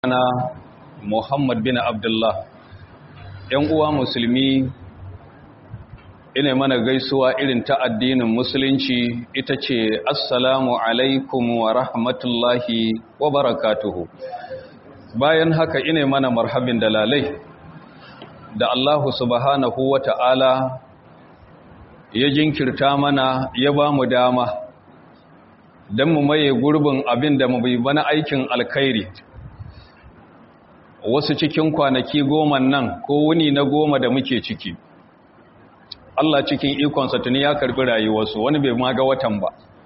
maulana muhammad bin abdullah ‘yan uwa musulmi ina mana gaisuwa irin ta addinin musulunci ita ce assalamu alaikum wa rahmatullahi wa barakatuhu bayan haka ina mana marhabin dalalai da Allahu subhanahu wa ta'ala ya jinkirta mana ya ba mu dama don mu maye gurbin abin da mu bai bana aikin alkhairi wasu cikin kwanaki goma nan ko wuni na goma da muke ciki Allah cikin ikonsa tuni ya karbi rayuwarsu wani bai ma ga watan ba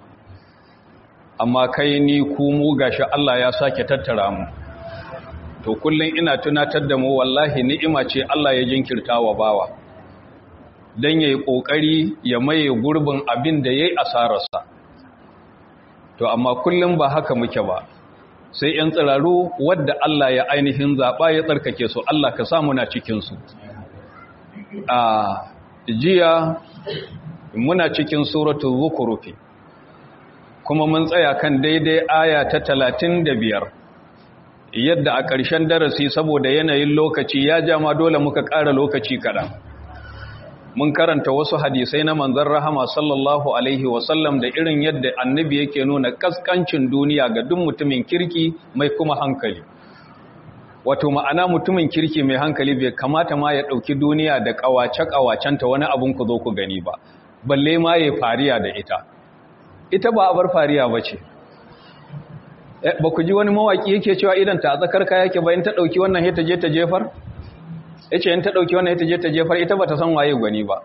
amma kai ni ku mu gashi Allah ya sake tattara mu to kullun ina tunatar da mu wallahi ni'ima ce Allah ya jinkirta wa bawa dan yayi kokari ya maye gurbin abin da yayi asararsa to amma kullun ba haka muke ba sai ‘yan tsiraru wadda Allah ya ainihin zaɓa ya tsarkake su Allah ka samu na cikinsu. A jiya muna cikin suratu zukurufi, kuma mun tsaya kan daidai aya ta talatin da biyar, yadda a ƙarshen darasi saboda yanayin lokaci ya jama dole muka ƙara lokaci kaɗan. mun karanta wasu hadisai na manzon rahama sallallahu alaihi wasallam da irin yadda annabi yake nuna kaskancin duniya ga duk mutumin kirki mai kuma hankali wato ma'ana mutumin kirki mai hankali bai kamata ma ya ɗauki duniya da ƙawace-ƙawacenta wani abin ku zo ku gani ba balle ma ya fariya da ita ita ba abar fariya ba ce ba ku ji wani mawaƙi yake cewa idan ta tsakar kaya yake bayan ta ɗauki wannan ya ta je ta jefar ya ce yin ta ɗauki wannan ita je ta jefar ita ba ta san waye gwani ba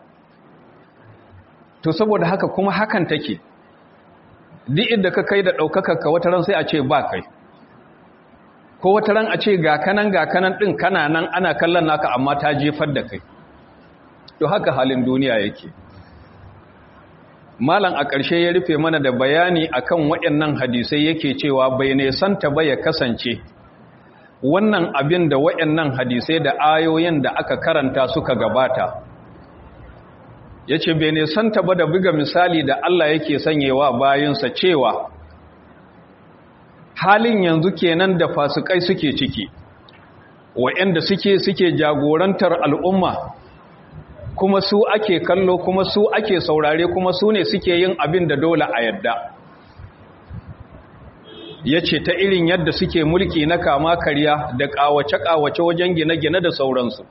to saboda haka kuma hakan take duk inda ka kai da ɗaukakarka wata ran sai a ce ba kai ko wata ran a ce ga kanan ga kanan ɗin kana nan ana kallon naka amma ta jefar da kai to haka halin duniya yake malam a ƙarshe ya rufe mana da bayani akan waɗannan hadisai yake cewa bai ne santa ba ya kasance wannan abin da waɗannan hadisai da ayoyin da aka karanta suka gabata ya ce bai nisanta ba da buga misali da Allah yake sanyewa bayansa cewa halin yanzu kenan da fasikai suke ciki waɗanda suke suke jagorantar al'umma kuma su ake kallo kuma su ake saurare kuma su ne suke yin abin da dole a yadda ya ce ta irin yadda suke mulki na kama karya da ƙawace-ƙawace wajen gine-gine da sauransu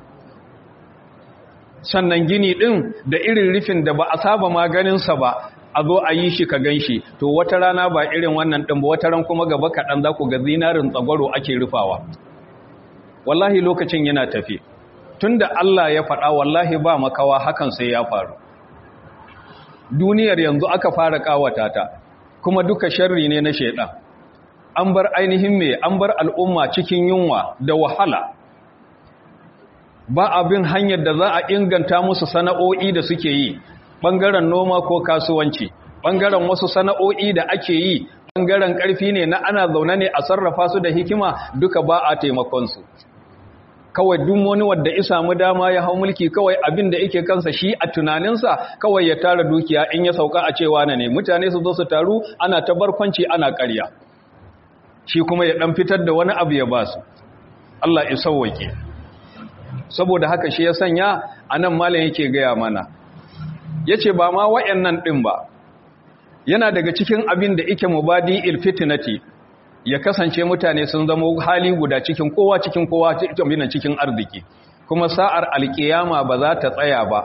sannan gini ɗin da irin rufin da ba a saba maganinsa ba a zo a yi shi ka gan shi to wata rana ba irin wannan ɗin ba wata ran kuma gaba kaɗan za ku ga zinarin tsagwaro ake rufawa wallahi lokacin yana tafi tun da Allah ya faɗa wallahi ba makawa hakan sai ya faru duniyar yanzu aka fara ƙawata ta kuma duka sharri ne na shaidan an bar ainihin mai an bar al'umma cikin yunwa da wahala ba abin hanyar da za a inganta musu sana'o'i da suke yi ɓangaren noma ko kasuwanci ɓangaren wasu sana'o'i da ake yi ɓangaren ƙarfi ne na ana zaune ne a sarrafa su da hikima duka ba a taimakonsu kawai duk wani wadda ya samu dama ya hau mulki kawai abin da yake kansa shi a tunaninsa kawai ya tara dukiya in ya sauka a cewa na ne mutane su zo su taru ana ta barkwanci ana ƙarya shi kuma ya ɗan fitar da wani abu ya ba su Allah ya sauwake saboda haka shi ya sanya a nan malam yake gaya mana ya ce ba ma wa'yannan ɗin ba yana daga cikin abin da ike mubadi ilfitinati ya kasance mutane sun zama hali guda cikin kowa cikin kowa cikin arziki kuma sa'ar alkiyama ba za ta tsaya ba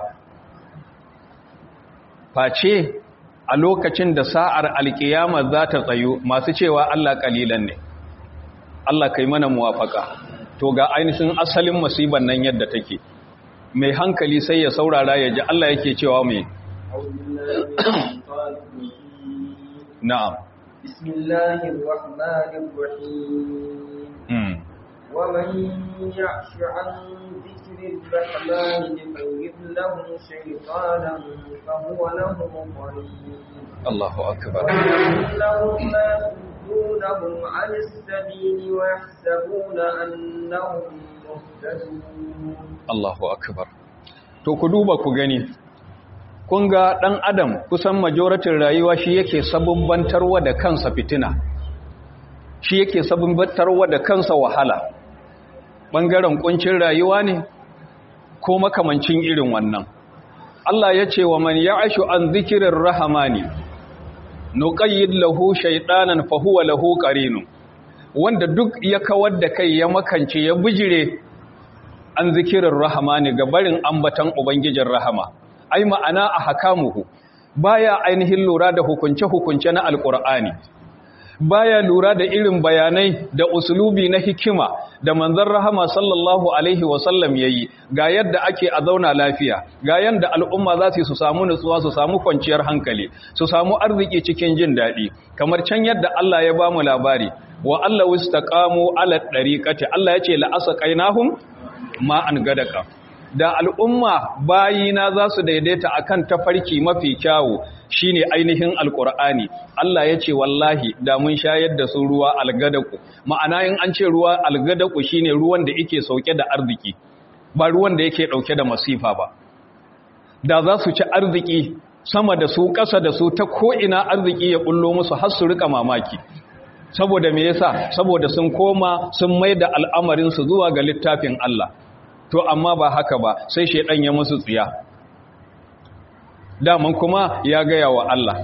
face a lokacin da sa'ar alkiyama za ta tsayo masu cewa Allah kalilan ne Allah kai mana muwafaka to ga ainihin asalin musibar nan yadda take mai hankali sai ya saurara ya ji Allah yake cewa mai na'am بسم الله الرحمن الرحيم ومن يعش عن ذكر الرحمن نقيض له شيطانا فهو له قريب الله أكبر إنهم لا يصدونهم عن السبيل ويحسبون أنهم مهتدون Allahu akbar to ku duba ku gani kun ga dan adam kusan majoratin rayuwa shi yake sabubbantarwa da kansa fitina shi yake sabbatarwa da kansa wahala ɓangaren ƙuncin rayuwa ne ko makamancin irin wannan Allah ya ce wa man ya'ashu an zikirin rahamani nuqayyid lahu shaytanan fa huwa lahu qarinun wanda duk ya kawar da kai ya makance ya bijire an zikirin rahamani ga barin ambatan ubangijin rahama ai ma'ana a hakamuhu baya ainihin lura da hukunce-hukunce na alkur'ani baya lura da irin bayanai da usulubi na hikima da manzon rahama sallallahu alaihi wasallam yayi ga yadda ake a zauna lafiya ga yadda al'umma za su samu nutsuwa su samu kwanciyar hankali su samu arziki cikin jin daɗi kamar can yadda Allah ya bamu labari wa Allah wastaqamu ala dariqati Allah ya ce la asqainahum ma an gadaka da al'umma bayina za su daidaita akan tafarki mafi kyawu shine ainihin alkur'ani Allah ya ce wallahi da mun shayar da su ruwa algadaku ma'ana in an ce ruwa algadaku shine ruwan da yake sauke da arziki ba ruwan da yake dauke da masifa ba da za su ci arziki sama da su ƙasa da su ta ko'ina arziki ya bullo musu har su rika mamaki saboda me yasa saboda sun koma sun mai da al'amarinsu zuwa ga littafin Allah to amma ba haka ba sai shaidan ya musu tsiya daman kuma ya gaya wa Allah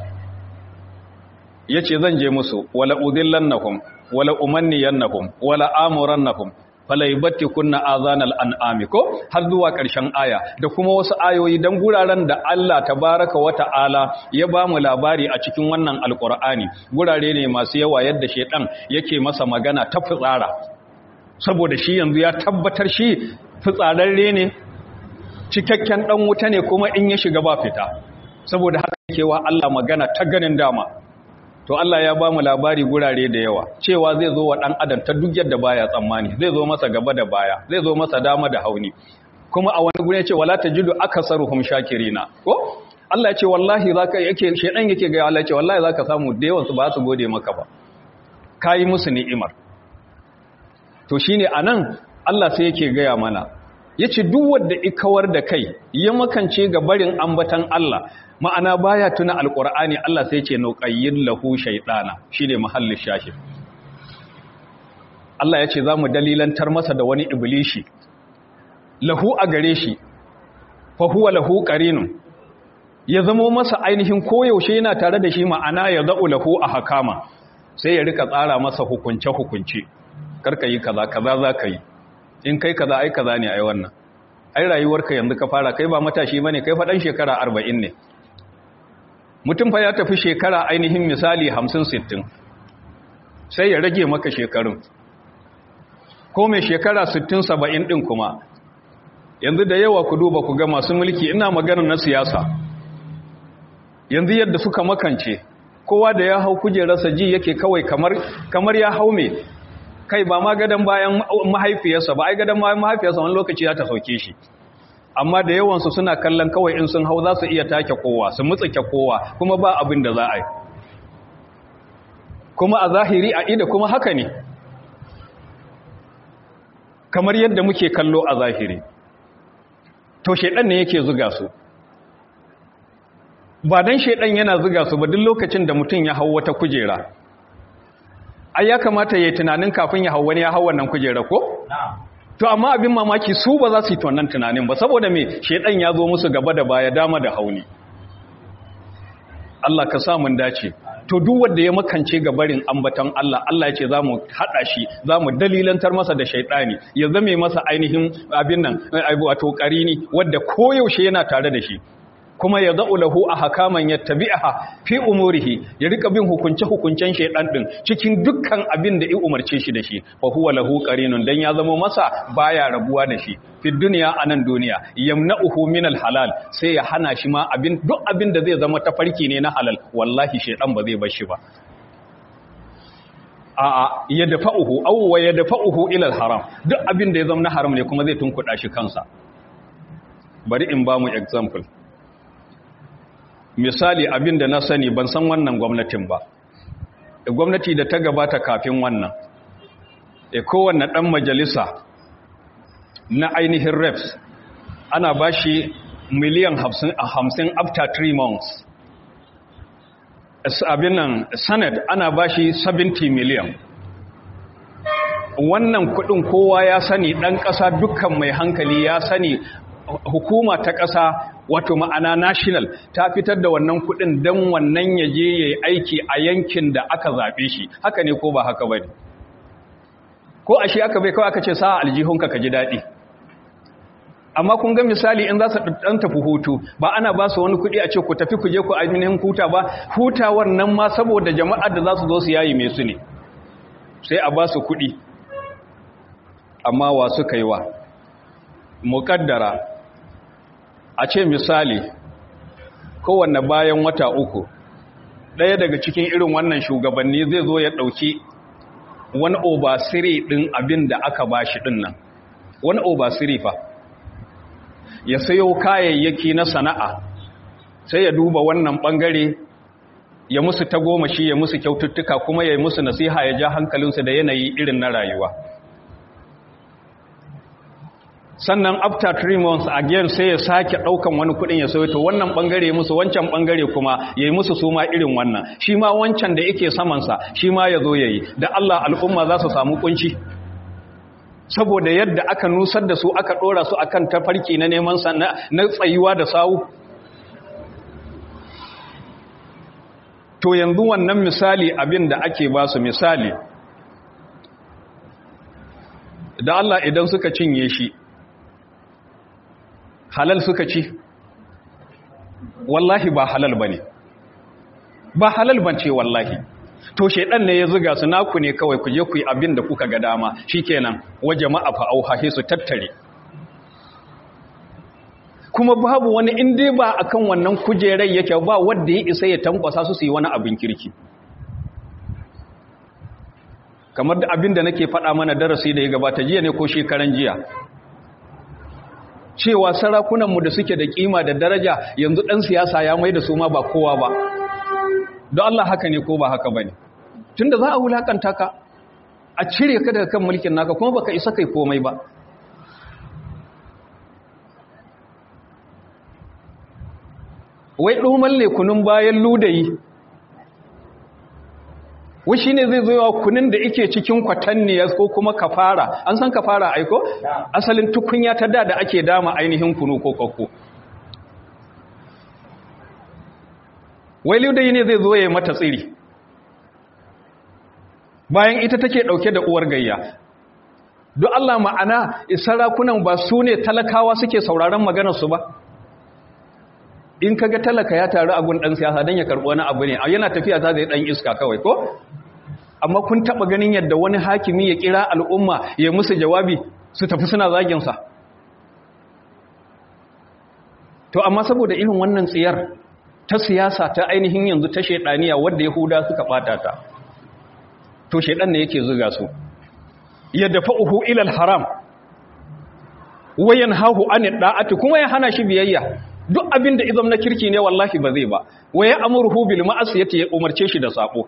ya ce zan je musu wala udillannahum wala umanniyannahum wala amurannahum fala yubatti kunna azanal an'ami ko har zuwa ƙarshen aya da kuma wasu ayoyi dan guraren da Allah tabaraka wa ta'ala ya ba mu labari a cikin wannan alqur'ani gurare ne masu yawa yadda shedan yake masa magana ta fitsara saboda shi yanzu ya tabbatar shi fitsararre ne cikakken dan wuta ne kuma in ya shiga ba fita saboda haka yake wa Allah magana ta ganin dama to Allah ya ba mu labari gurare da yawa cewa zai zo wa dan adam ta duk yadda baya tsammani zai zo masa gaba da baya zai zo masa dama da hauni kuma a wani gure ce wala tajidu akasaruhum shakirina ko Allah ya ce wallahi zaka yake shedan yake ga Allah ya ce wallahi zaka samu da yawan su ba su gode maka ba kai musu ni'imar to shine anan Allah sai yake gaya mana yace duk wanda ikawar da kai ya makance ga barin ambatan Allah ma'ana baya tuna alqur'ani Allah sai yace nuqayyid lahu shaytana shine mahallin shahid Allah yace zamu dalilantar masa da wani iblishi lahu a gare shi fa huwa lahu qarinun ya zamo masa ainihin koyaushe yana tare da shi ma'ana ya za'u lahu a hakama sai ya rika tsara masa hukunce hukunce karka yi kaza kaza za ka yi in kai kaza ai kaza ne ai wannan ai rayuwarka yanzu ka fara kai ba matashi bane kai faɗan shekara 40 ne mutum fa ya tafi shekara ainihin misali 50 60 sai ya rage maka shekarun ko mai shekara 60 70 din kuma yanzu da yawa ku duba ku ga masu mulki ina maganar na siyasa yanzu yadda suka makance kowa da ya hau kujerarsa ji yake kawai kamar kamar ya hau me kai ba ma gadon bayan mahaifiyarsa ba ai gadon bayan mahaifiyarsa wani lokaci za ta sauke shi amma da yawansu suna kallon kawai in sun hau za su iya take kowa su mutsake kowa kuma ba abin da za a yi kuma a zahiri a ida kuma haka ne kamar yadda muke kallo a zahiri to shaidan ne yake zuga su ba dan shaidan yana zuga su ba duk lokacin da mutum ya hau wata kujera ai ya kamata ya yi tunanin kafin ya hau wani ya hau wannan kujera ko? to amma abin mamaki su ba za su yi wannan tunanin ba saboda me shedan ya zo musu gaba da baya dama da hauni Allah ka sa mun dace to duk wanda ya makance ga barin ambaton Allah Allah ya ce zamu hada shi zamu dalilantar masa da shaytani ya zame masa ainihin abin nan wato qarini wanda koyaushe yana tare da shi kuma ya za'u lahu a hakaman ya tabi'aha fi umurihi ya rika bin hukunce-hukuncen shaidan din cikin dukkan abin da ya umarce shi da shi fa huwa lahu qarinun dan ya zama masa baya rabuwa da shi fi dunya anan duniya yamna'uhu min halal sai ya hana shi ma abin duk abin da zai zama tafarki ne na halal wallahi shaidan ba zai bar shi ba a'a ya dafa'uhu aw wa yadfa'uhu ila haram duk abin da ya zama na haram ne kuma zai tunkuda shi kansa bari in ba mu example misali abin da na sani ban san wannan gwamnatin ba gwamnati da ta gabata kafin wannan e kowanne ɗan majalisa na ainihin reps ana ba shi miliyan hamsin after three months abin nan senate ana ba shi 70 miliyan wannan kudin kowa ya sani dan kasa dukkan mai hankali ya sani hukuma ta kasa wato ma'ana national ta fitar da wannan kudin dan wannan yaje yayi aiki a yankin da aka zabe shi haka ne ko ba haka bane ko ashe aka bai kawai aka ce sa aljihunka ka ji dadi amma kun ga misali in za su dan tafi hutu ba ana ba su wani kudi a ce ku tafi ku je ku ainihin huta ba hutawar nan ma saboda jama'ar da za su zo su yayi mai su ne sai a ba su kudi amma wa suka yi wa muƙaddara a ce misali kowanne bayan wata uku ɗaya daga cikin irin wannan shugabanni zai zo ya ɗauki wani obasiri ɗin abin da aka ba shi ɗin nan wani obasiri fa ya sayo kayayyaki na sana'a sai ya duba wannan ɓangare ya musu ta goma shi ya musu kyaututtuka kuma ya yi musu nasiha ya ja hankalinsu da yanayi irin na rayuwa sannan after three months again sai ya sake daukan wani kudin ya sayo to wannan bangare musu wancan bangare kuma yayi musu su ma irin wannan shi ma wancan da yake saman sa shi ma yazo yayi da Allah al'umma za su samu kunci saboda yadda aka nusar da su aka dora su akan tafarki na neman sa na tsayuwa da sawu to yanzu wannan misali abin da ake ba su misali da Allah idan suka cinye shi halal suka ci wallahi ba halal bane ba halal bance wallahi to shedan ne ya zuga su naku ne kawai ku je ku yi abin da kuka ga dama shikenan wa jama'a fa auha su tattare kuma babu wani in dai ba akan wannan kujerai yake ba wanda ya isa ya tankwasa su su yi wani abin kirki kamar da abin da nake faɗa mana darasi da ya gabata jiya ne ko shekaran jiya cewa sarakunanmu da suke da kima da daraja yanzu ɗan siyasa ya mai da su ma ba kowa ba don Allah haka ne ko ba haka ba ne tun da za a wulaƙanta ka a cire ka daga kan mulkin naka kuma baka isa kai komai ba wai ɗoman kunun bayan ludayi wushi ne zai zo kunin da ike cikin kwatanniyar ko kuma kafara an san kafara aiko asalin tukunya ta da da ake dama ainihin kunu ko kokko wai ludayi ne zai zo ya mata tsiri bayan ita take dauke da uwar gayya don Allah ma'ana sarakunan ba su ne talakawa suke sauraron maganarsu ba in kaga talaka ya taru a gun dan siyasa dan ya karbi wani abu ne yana tafiya za zai dan iska kawai ko amma kun taba ganin yadda wani hakimi ya kira al'umma ya musu jawabi su tafi suna zagin sa to amma saboda irin wannan tsiyar ta siyasa ta ainihin yanzu ta shedaniya wanda yahuda suka bata ta to shedan ne yake zuga su ya dafa'uhu ila al-haram wayan hahu an da'ati kuma ya hana shi biyayya duk abin da izam na kirki ne wallahi ba zai ba wa ya amurhu bil ma'asiyati ya umarce shi da sabo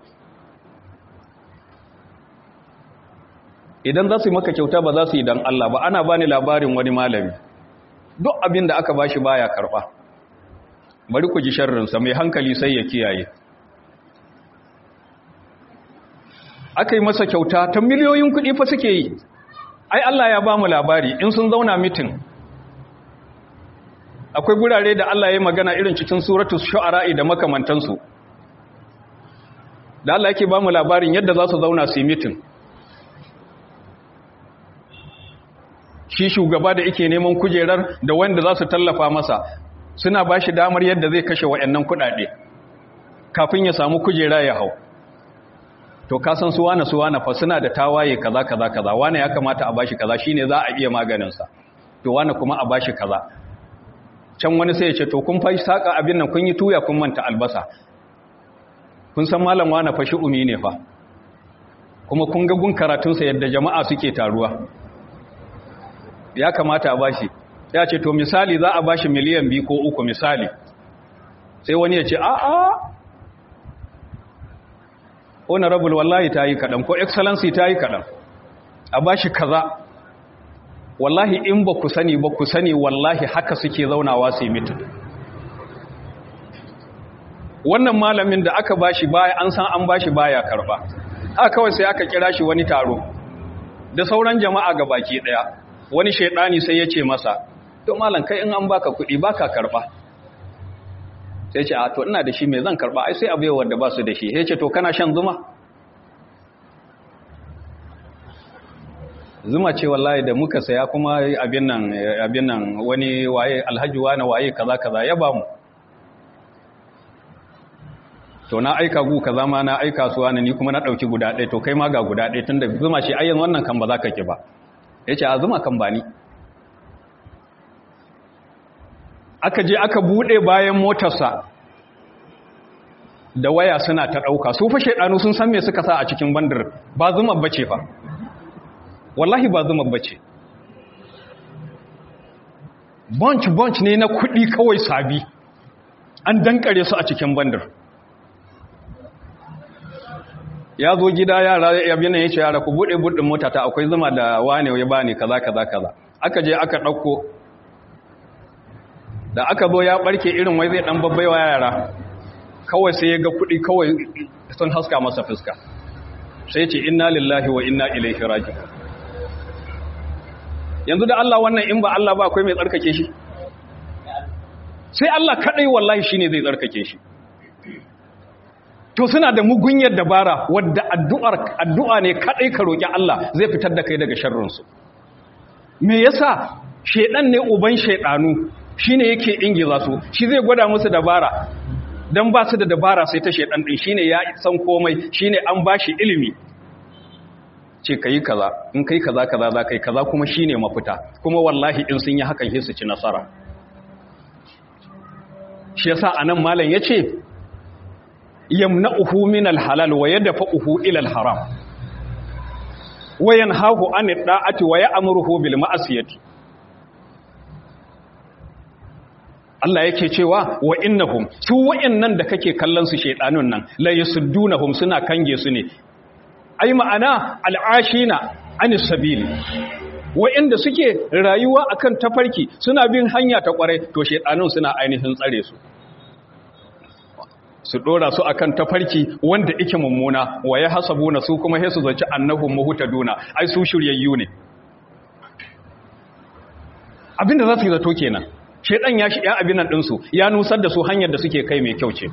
idan za su yi maka kyauta ba za su yi dan Allah ba ana bani labarin wani malami duk abin da aka bashi baya karba bari ku ji sharrin sa mai hankali sai ya kiyaye aka yi masa kyauta ta miliyoyin kuɗi fa suke yi ai Allah ya ba mu labari in sun zauna mitin akwai gurare da Allah ya magana irin cikin suratul shu'ara da makamantansu da Allah yake ba mu labarin yadda za su zauna su yi mitin shi shugaba da yake neman kujerar da wanda za su tallafa masa suna ba shi damar yadda zai kashe wa'annan kuɗaɗe kafin ya samu kujera ya hau to kasan su wane su wane fa suna da tawaye kaza kaza kaza wane ya kamata a bashi kaza shine za a iya maganinsa to wane kuma a bashi kaza can wani sai ya ce to kun fashi saka abin nan kun yi tuya kun manta albasa kun san malam wani fashi umi ne fa kuma kun ga gun karatunsa yadda jama'a suke taruwa ya kamata a bashi ya ce to misali za a bashi miliyan biyu ko uku misali sai wani ya ce a a honorable wallahi ta yi kaɗan ko excellency ta yi kaɗan a bashi kaza wallahi in ba ku sani ba ku sani wallahi haka suke zaunawa su yi mitin wannan malamin da aka bashi baya an san an bashi baya karba haka kawai sai aka kira shi wani taro da sauran jama'a ga baki ɗaya wani shaidani sai ya ce masa to malam kai in an baka kuɗi baka karɓa sai ce a to ina da shi mai zan karɓa ai sai abu wanda ba su da shi sai ce to kana shan zuma zuma ce wallahi da muka saya kuma abin nan abin nan wani waye alhaji wani waye kaza kaza ya ba mu to na aika gu kaza ma na aika su wani ni kuma na dauki guda ɗaya to kai ma ga guda ɗaya tunda zuma ce ayyan wannan kan ba za ka ki ba yace a zuma kan ba ni aka je aka bude bayan motarsa da waya suna ta dauka su fa shedanu sun san me suka sa a cikin bandar ba zuma bace fa wallahi ba zuma bace bunch bunch ne na kudi kawai sabi an dankare su a cikin bandar ya zo gida yara ya bi ya ce yara ku bude budin mota ta akwai zuma da wane ya bani kaza kaza kaza aka je aka dauko da aka zo ya barke irin wai zai dan babbaiwa yara kawai sai ya ga kudi kawai sun haska masa fuska sai ce inna lillahi wa inna ilaihi raji'un yanzu da Allah wannan in ba Allah ba akwai mai tsarkake shi sai Allah kadai wallahi shine zai tsarkake shi to suna da mugunyar dabara wadda addu'ar addu'a ne kadai ka roki Allah zai fitar da kai daga sharrin su me yasa shedan ne uban shedanu shine yake ingiza su shi zai gwada musu dabara dan ba su da dabara sai ta shedan din shine ya san komai shine an bashi ilimi ce ka yi kaza in kai kaza kaza za ka yi kaza kuma shi ne mafita kuma wallahi in sun yi hakan su ci nasara shi yasa a nan malam ya ce yamna uhu min alhalal wa yadda uhu ilal haram wayan hahu an da'ati wa ya'muruhu bil ma'asiyati Allah yake cewa wa innahum su wayannan da kake kallon su shedanun nan la yasuddunahum suna kange su ne ai ma'ana al'ashina anis sabili wa'inda suke rayuwa akan tafarki suna bin hanya ta kwarai to shedanun suna ainihin tsare su su dora su akan tafarki wanda yake mummuna wa ya hasabuna su kuma sai su zaci annahum muhtaduna ai su shiryayyu ne abinda za su yi zato kenan shedan ya shi ya abin nan dinsu ya nusar da su hanyar da suke kai mai kyau ce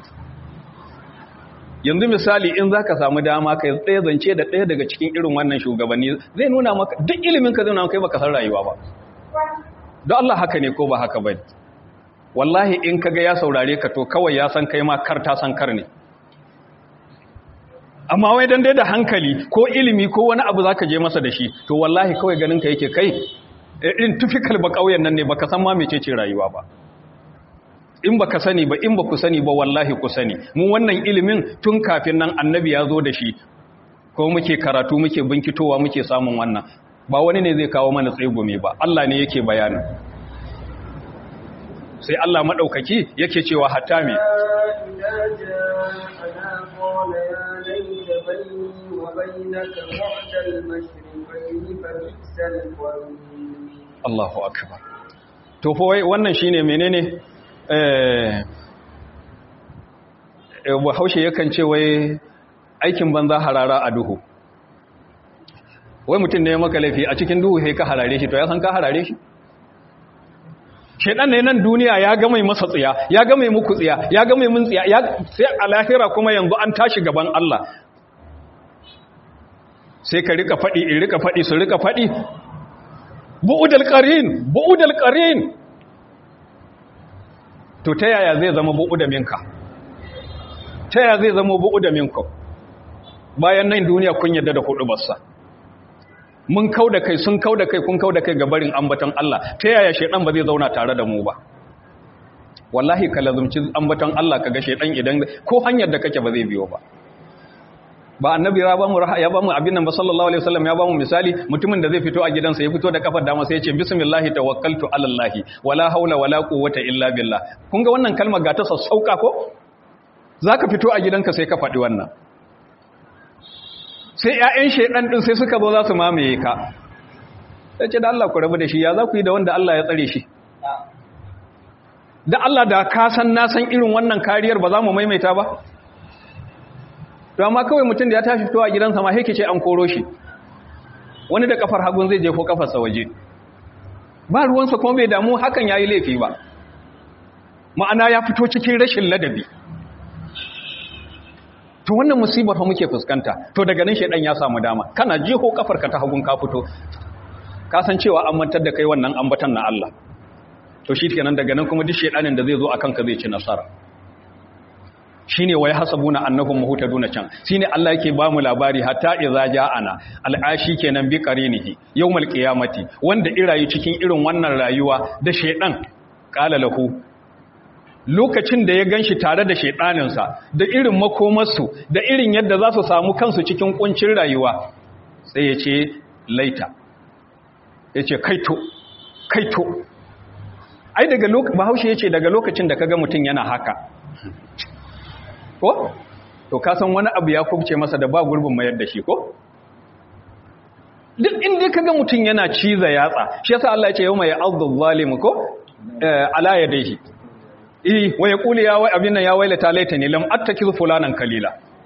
yanzu misali in za ka samu dama ka tsaye zance da ɗaya daga cikin irin wannan shugabanni zai nuna maka duk ilimin ka zai nuna kai baka san rayuwa ba don Allah haka ne ko ba haka ba wallahi in kaga ya saurare ka to kawai ya san kai ma kar ta san kar ne amma wai dan dai da hankali ko ilimi ko wani abu zaka je masa da shi to wallahi kawai ganin ka yake kai irin typical ba kauyen nan ne baka san ma mecece rayuwa ba in baka sani ba in baku sani ba wallahi ku sani mu wannan ilimin tun kafin nan annabi ya zo da shi ko muke karatu muke binkitowa muke samun wannan ba wani ne zai kawo mana tsegume ba Allah ne yake bayani sai Allah madaukaki yake cewa hatta me Allahu akbar to fa wannan shine menene bahaushe yakan ce wai aikin banza harara a duhu wai mutum ne maka laifi a cikin duhu sai ka harare shi to ya san ka harare shi shaidan ne nan duniya ya ga mai masa tsiya ya ga mai muku tsiya ya ga mai mun tsiya sai a lahira kuma yanzu an tashi gaban Allah sai ka rika faɗi in rika faɗi su rika faɗi bu'udal qarin bu'udal qarin to ta yaya zai zama bu'u da minka ta yaya zai zama bu'u da minka bayan nan duniya kun yadda da hudu bassa mun kau da kai sun kau da kai kun kau da kai ga barin ambaton Allah ta yaya shedan ba zai zauna tare da mu ba wallahi ka lazumci ambaton Allah kaga shedan idan ko hanyar da kake ba zai biyo ba ba annabi ya ba mu ya ba mu abin nan ba sallallahu alaihi wasallam ya ba mu misali mutumin da zai fito a gidansa ya fito da kafar dama sai ya ce bismillah tawakkaltu ala allah wala haula wala quwwata illa billah kun ga wannan kalmar ga ta sassauka ko zaka fito a gidanka sai ka faɗi wannan sai ƴaƴan shedan din sai suka zo za su mamaye ka sai ce da Allah ku rabu da shi ya za ku yi da wanda Allah ya tsare shi da Allah da ka san na san irin wannan kariyar ba za mu maimaita ba to amma kawai mutum da ya tashi fitowa gidansa ma haike ce an koro shi wani da kafar hagun zai jefo kafarsa waje ba ruwansa kuma bai damu hakan yayi laifi ba ma'ana ya fito cikin rashin ladabi to wannan musibar fa muke fuskanta to daga nan shedan ya samu dama kana jiho kafarka ta hagun ka fito ka san cewa an mantar da kai wannan ambatan na Allah to shi kenan daga nan kuma duk shedanin da zai zo akan ka zai ci nasara shine wai hasabuna annahum muhtaduna can shine Allah yake ba mu labari hatta idza ja'ana al'ashi kenan bi qarinihi yawmal qiyamati wanda irayi cikin irin wannan rayuwa da shedan qala lahu lokacin da ya ganshi tare da shedaninsa da irin makomarsu da irin yadda za su samu kansu cikin kuncin rayuwa sai ya ce laita ya ce kaito kaito ai daga lokacin bahaushe ya ce daga lokacin da kaga mutum yana haka ko to kasan wani abu ya kubce masa da ba gurbin mayar da shi ko duk inda kaga mutum yana ciza yatsa shi yasa Allah ya ce yawma ya'adhu zalimu ko ala yadayhi eh wa yaqulu ya wai abin nan ya wailata laitani lam attakiz fulanan kalila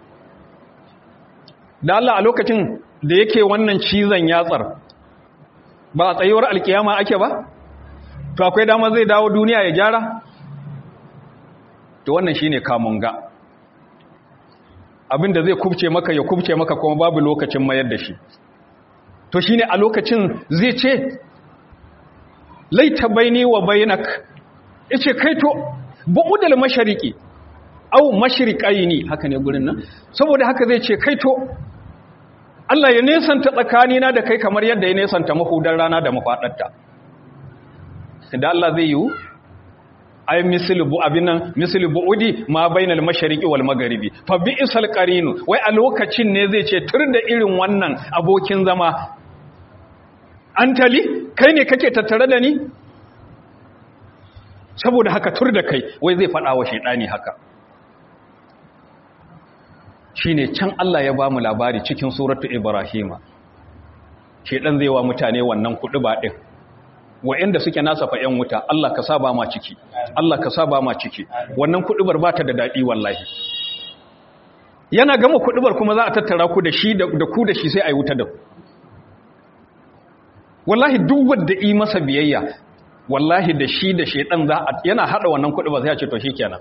da Allah a lokacin da yake wannan cizon yatsar ba a tsayuwar alkiyama ake ba to akwai dama zai dawo duniya ya gyara to wannan shine kamunga abinda zai kubce maka ya kubce maka kuma babu lokacin mayar da shi to shine a lokacin zai ce laita baini wa bainak yace kai to bu'udal mashariqi au mashriqaini haka ne gurin nan saboda haka zai ce kai to Allah ya nesanta tsakanina da kai kamar yadda ya nesanta mahudar rana da mafadarta da Allah zai yi ay mislu bu abinan mislu buudi ma bainal mashariqi wal magharibi fa bi'sal qarinu wai a lokacin ne zai ce tur da irin wannan abokin zama antali kai ne kake tattare da ni saboda haka tur da kai wai zai fada wa shedani haka shine can Allah ya bamu labari cikin suratu ibrahima shedan zai wa mutane wannan kudu ba din wa'anda suke nasa fa 'yan wuta Allah ka saba ma ciki Allah ka saba ma ciki wannan kudubar ba ta da daɗi wallahi yana gama kudubar kuma za a tattara ku da shi da ku da shi sai a yi wuta da ku wallahi duk wanda yi masa biyayya wallahi da shi da shaidan za a yana hada wannan kudubar sai ya ce to shikenan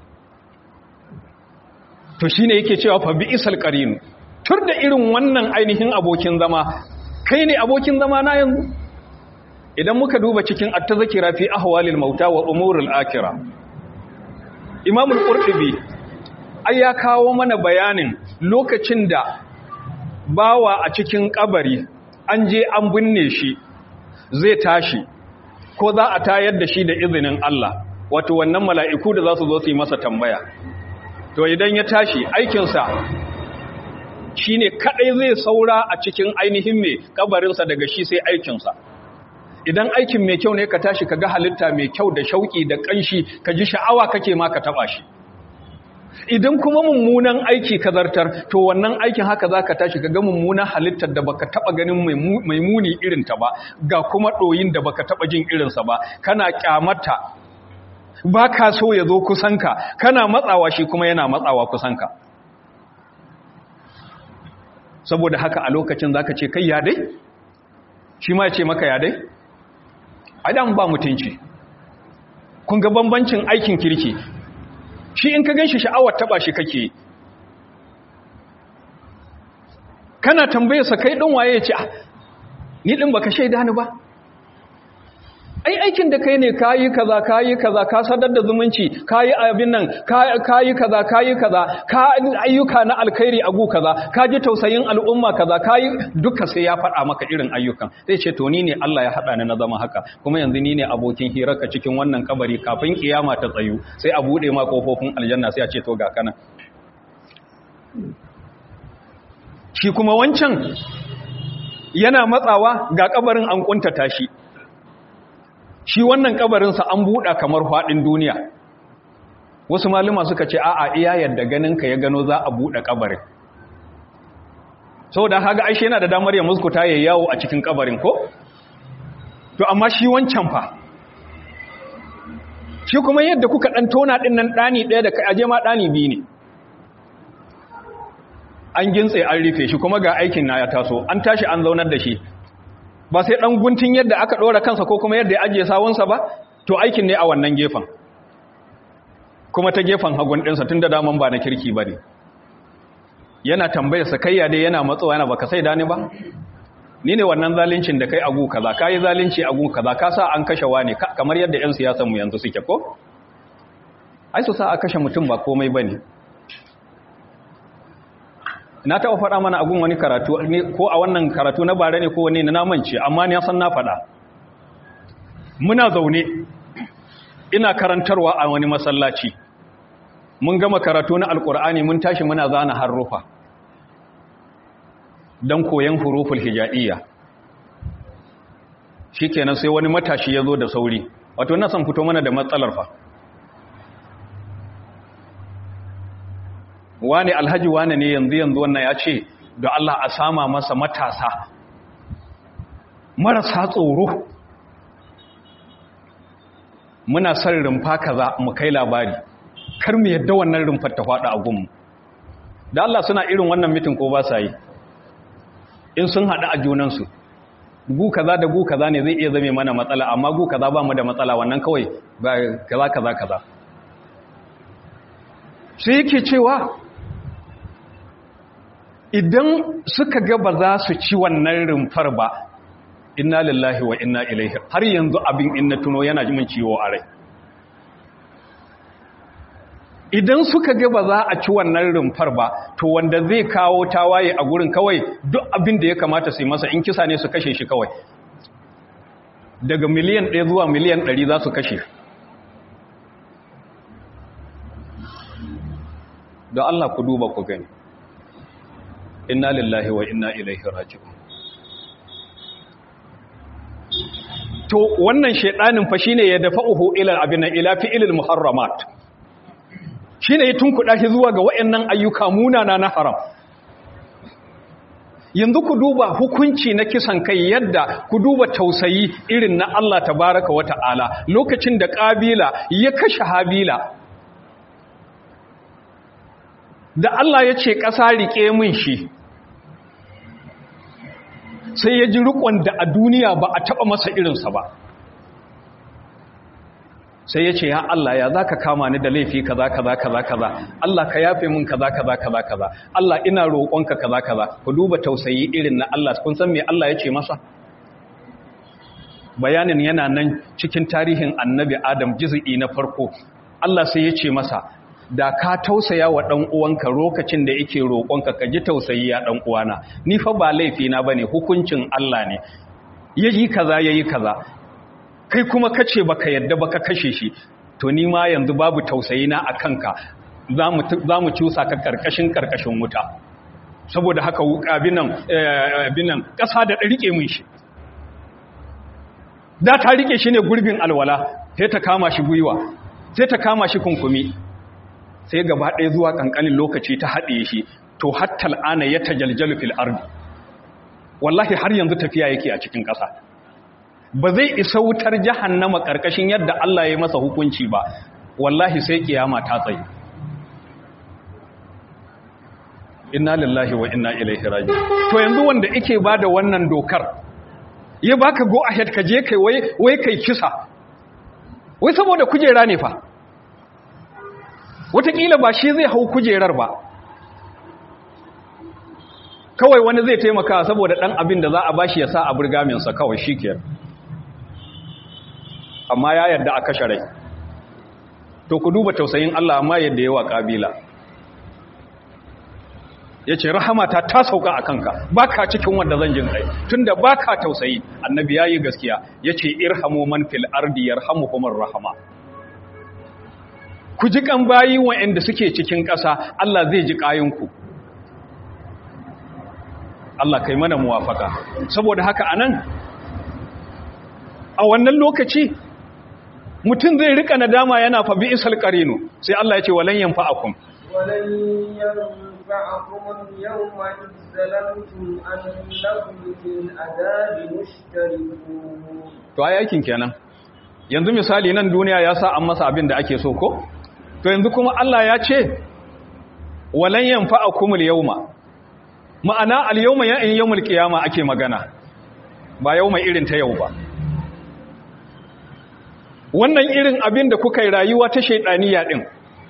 to shine yake cewa fa bi isal qarin tur da irin wannan ainihin abokin zama kai ne abokin zama na yanzu idan muka duba cikin at-tazkira fi ahwalil mauta wa umuril akhirah Imam al-Qurtubi ai ya kawo mana bayanin lokacin da bawa a cikin kabari an je an binne shi zai tashi ko za a tayar da shi da izinin Allah wato wannan mala'iku da za su zo su yi masa tambaya to idan ya tashi aikinsa shine kadai zai saura a cikin ainihin mai kabarinsa daga shi sai aikinsa idan aikin mai kyau ne ka tashi ka ga halitta mai kyau da shauki da kanshi ka ji sha'awa kake ma ka taba shi idan kuma mummunan aiki ka zartar to wannan aikin haka za ka tashi ka ga mummunan halittar da baka taba ganin mai muni irinta ba ga kuma ɗoyin da baka taba jin irinsa ba kana kyamata ba ka so ya zo kusanka kana matsawa shi kuma yana matsawa kusanka saboda haka a lokacin za ka ce kai ya dai shi ma ya ce maka ya dai adam ba mutunci kun ga bambancin aikin kirki shi in ka ganshi sha'awar taba shi kake kana tambaye sa kai din waye ce ni din baka shaida ni ba ai aikin da kai ne kayi kaza kayi kaza ka sadar da zumunci kayi abin nan kayi kaza kayi kaza ka ayyuka na alkhairi a gu kaza ka ji tausayin al'umma kaza kayi duka sai ya faɗa maka irin ayyukan sai ce to ni ne Allah ya haɗa ni na zama haka kuma yanzu ni ne abokin hirarka cikin wannan kabari kafin kiyama ta tsayu sai a bude ma kofofin aljanna sai a ce to ga kana shi kuma wancan yana matsawa ga kabarin an kuntata shi shi wannan kabarinsa an buɗa kamar faɗin duniya wasu maluma suka ce a'a iya yadda ganinka ya gano za a buɗe kabarin saboda haga aishe yana da damar ya muskuta ya yawo a cikin kabarin ko to amma shi wancan fa shi kuma yadda kuka ɗan tona ɗin nan ɗani ɗaya da ka aje ma ɗani biyu ne an gintse an rufe shi kuma ga aikin na ya taso an tashi an zaunar da shi ba sai ɗan guntun yadda aka ɗora kansa ko kuma yadda ya ajiye sawunsa ba to aikin ne a wannan gefen kuma ta gefen hagun ɗinsa tun da daman ba na kirki ba ne yana tambayar sa kayya dai yana matsowa yana baka sai dani ba ni ne wannan zalincin da kai agu kaza ka yi zalunci agu kaza ka sa an kashe wani kamar yadda 'yan siyasan mu yanzu suke ko ai su sa a kashe mutum ba komai ba ne na taɓa faɗa mana agun wani karatu ko a wannan karatu na bare ne ko wani na namance amma ni san na faɗa muna zaune ina karantarwa a wani masallaci mun gama karatu na alkur'ani mun tashi muna zana harufa don koyon huruful hija'iyya shikenan sai wani matashi ya zo da sauri wato na san fito mana da matsalar fa wani alhaji wani ne yanzu yanzu wannan ya ce da Allah a sama masa matasa marasa tsoro muna son rumfa kaza mu kai labari kar mu yadda wannan rumfar ta faɗa a gunmu da Allah suna irin wannan mitin ko ba sa yi in sun haɗu a junansu gu kaza da gu kaza ne zai iya zame mana matsala amma gu kaza ba mu da matsala wannan kawai ba kaza kaza kaza sai yake cewa idan suka ga ba za su ci wannan rumfar ba inna lillahi wa inna ilaihi har yanzu abin in na tuno yana min ciwo a rai idan suka ga ba za a ci wannan rumfar ba to wanda zai kawo tawaye a gurin kawai duk abin da ya kamata su yi masa in kisa ne su kashe shi kawai daga miliyan ɗaya zuwa miliyan ɗari za su kashe da Allah ku duba ku gani inna lillahi wa inna ilaihi raji'un to wannan shedanin fa shine ya dafa'uhu ila abin ila fi'ilil muharramat shine ya tunkuda shi zuwa ga wayannan ayyuka munana na haram yanzu ku duba hukunci na kisan kai yadda ku duba tausayi irin na Allah tabaraka wa ta'ala lokacin da kabila ya kashe habila da Allah ya ce ƙasa riƙe min shi sai ya ji riƙon da a duniya ba a taɓa masa irinsa ba sai ya ce ya Allah ya za ka kama ni da laifi kaza kaza kaza kaza Allah ka yafe min kaza kaza kaza kaza Allah ina roƙonka kaza kaza ku duba tausayi irin na Allah kun san me Allah ya ce masa bayanin yana nan cikin tarihin annabi Adam juz'i na farko Allah sai ya ce masa da ka tausaya wa ɗan uwanka lokacin da yake roƙonka ka ji tausayi ya ɗan uwana ni fa ba laifi na bane hukuncin Allah ne yayi kaza yayi kaza kai kuma kace baka yadda baka kashe shi to ni ma yanzu babu tausayi na akan ka zamu zamu cusa ka karkashin karkashin wuta saboda haka abinan abinan ƙasa da rike mun shi da ta rike shi ne gurbin alwala sai ta kama shi gwiwa sai ta kama shi kunkumi sai gaba ɗaya zuwa ƙanƙanin lokaci ta haɗe shi to hatta al'ana ya tajaljalu fil ardi wallahi har yanzu tafiya yake a cikin ƙasa ba zai isa wutar jahannama ƙarƙashin yadda Allah ya masa hukunci ba wallahi sai kiyama ta tsaye inna lillahi wa inna ilaihi raji to yanzu wanda yake bada wannan dokar ya baka go ahead ka je kai wai wai kai kisa wai saboda kujera ne fa wataƙila ba shi zai hau kujerar ba kawai wani zai taimaka saboda ɗan abin da za a bashi ya sa a burgaminsa kawai shi ke amma ya yarda a kashe rai to ku duba tausayin Allah amma yadda yawa ƙabila ya ce rahamata ta sauka a kanka ba ka cikin wanda zan jin kai tun da ba ka tausayi annabi ya yi gaskiya ya ce irhamu man fil ardi yarhamu humar rahama ku ji kan bayi wa'anda suke cikin ƙasa Allah zai ji ƙayinku Allah kai mana muwafaka saboda haka anan a wannan lokaci mutum zai rika nadama yana fa bi isal qarinu sai Allah ya ce walan yanfa'akum walan yanfa'akum al-yawma idh zalamtum annakum fil adabi mushtarikun to ai aikin kenan yanzu misali nan duniya ya sa an masa abin da ake so ko to yanzu kuma Allah ya ce walan yanfa'akum al-yawma ma'ana al-yawma ya in yawmul qiyama ake magana ba yau mai irin ta yau ba wannan irin abin da kuka yi rayuwa ta shaidaniya din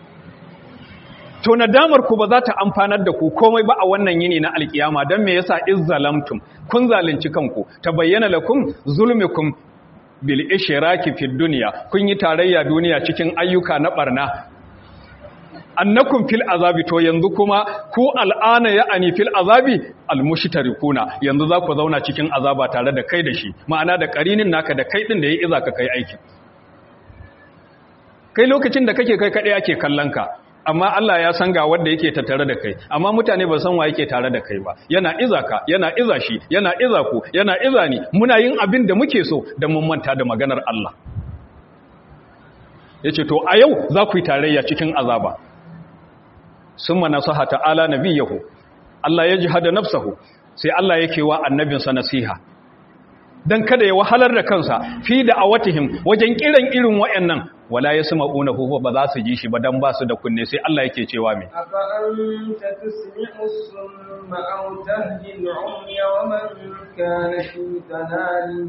to nadamar ku ba za ta amfanar da ku komai ba a wannan yini na alkiyama don me yasa izzalamtum kun zalunci kanku ta bayyana lakum zulmukum bil ishraki fid dunya kun yi tarayya duniya cikin ayyuka na barna annakum fil azabi to yanzu kuma ku al'ana ya'ani fil azabi almushtarikuna yanzu za ku zauna cikin azaba tare da kai da shi ma'ana da karinin naka da kai din da yayi iza ka kai aiki kai lokacin da kake kai kadai ake kallon ka amma Allah ya san ga wanda yake tattare da kai amma mutane ba san wa yake tare da kai ba yana iza ka yana iza shi yana iza ku yana iza ni muna yin abin da muke so da mun manta da maganar Allah yace to a yau za ku yi tarayya cikin azaba summa nasaha ta'ala nabiyahu Allah ya jihada nafsahu sai Allah yake wa annabinsa nasiha dan kada ya wahalar da kansa fi da awatihim wajen kiran irin wayannan wala yasma'una hu ba za su ji shi ba dan ba su da kunne sai Allah yake cewa me afa anta tusmi'u summa aw tahdi al-umya wa man kana fi dalalin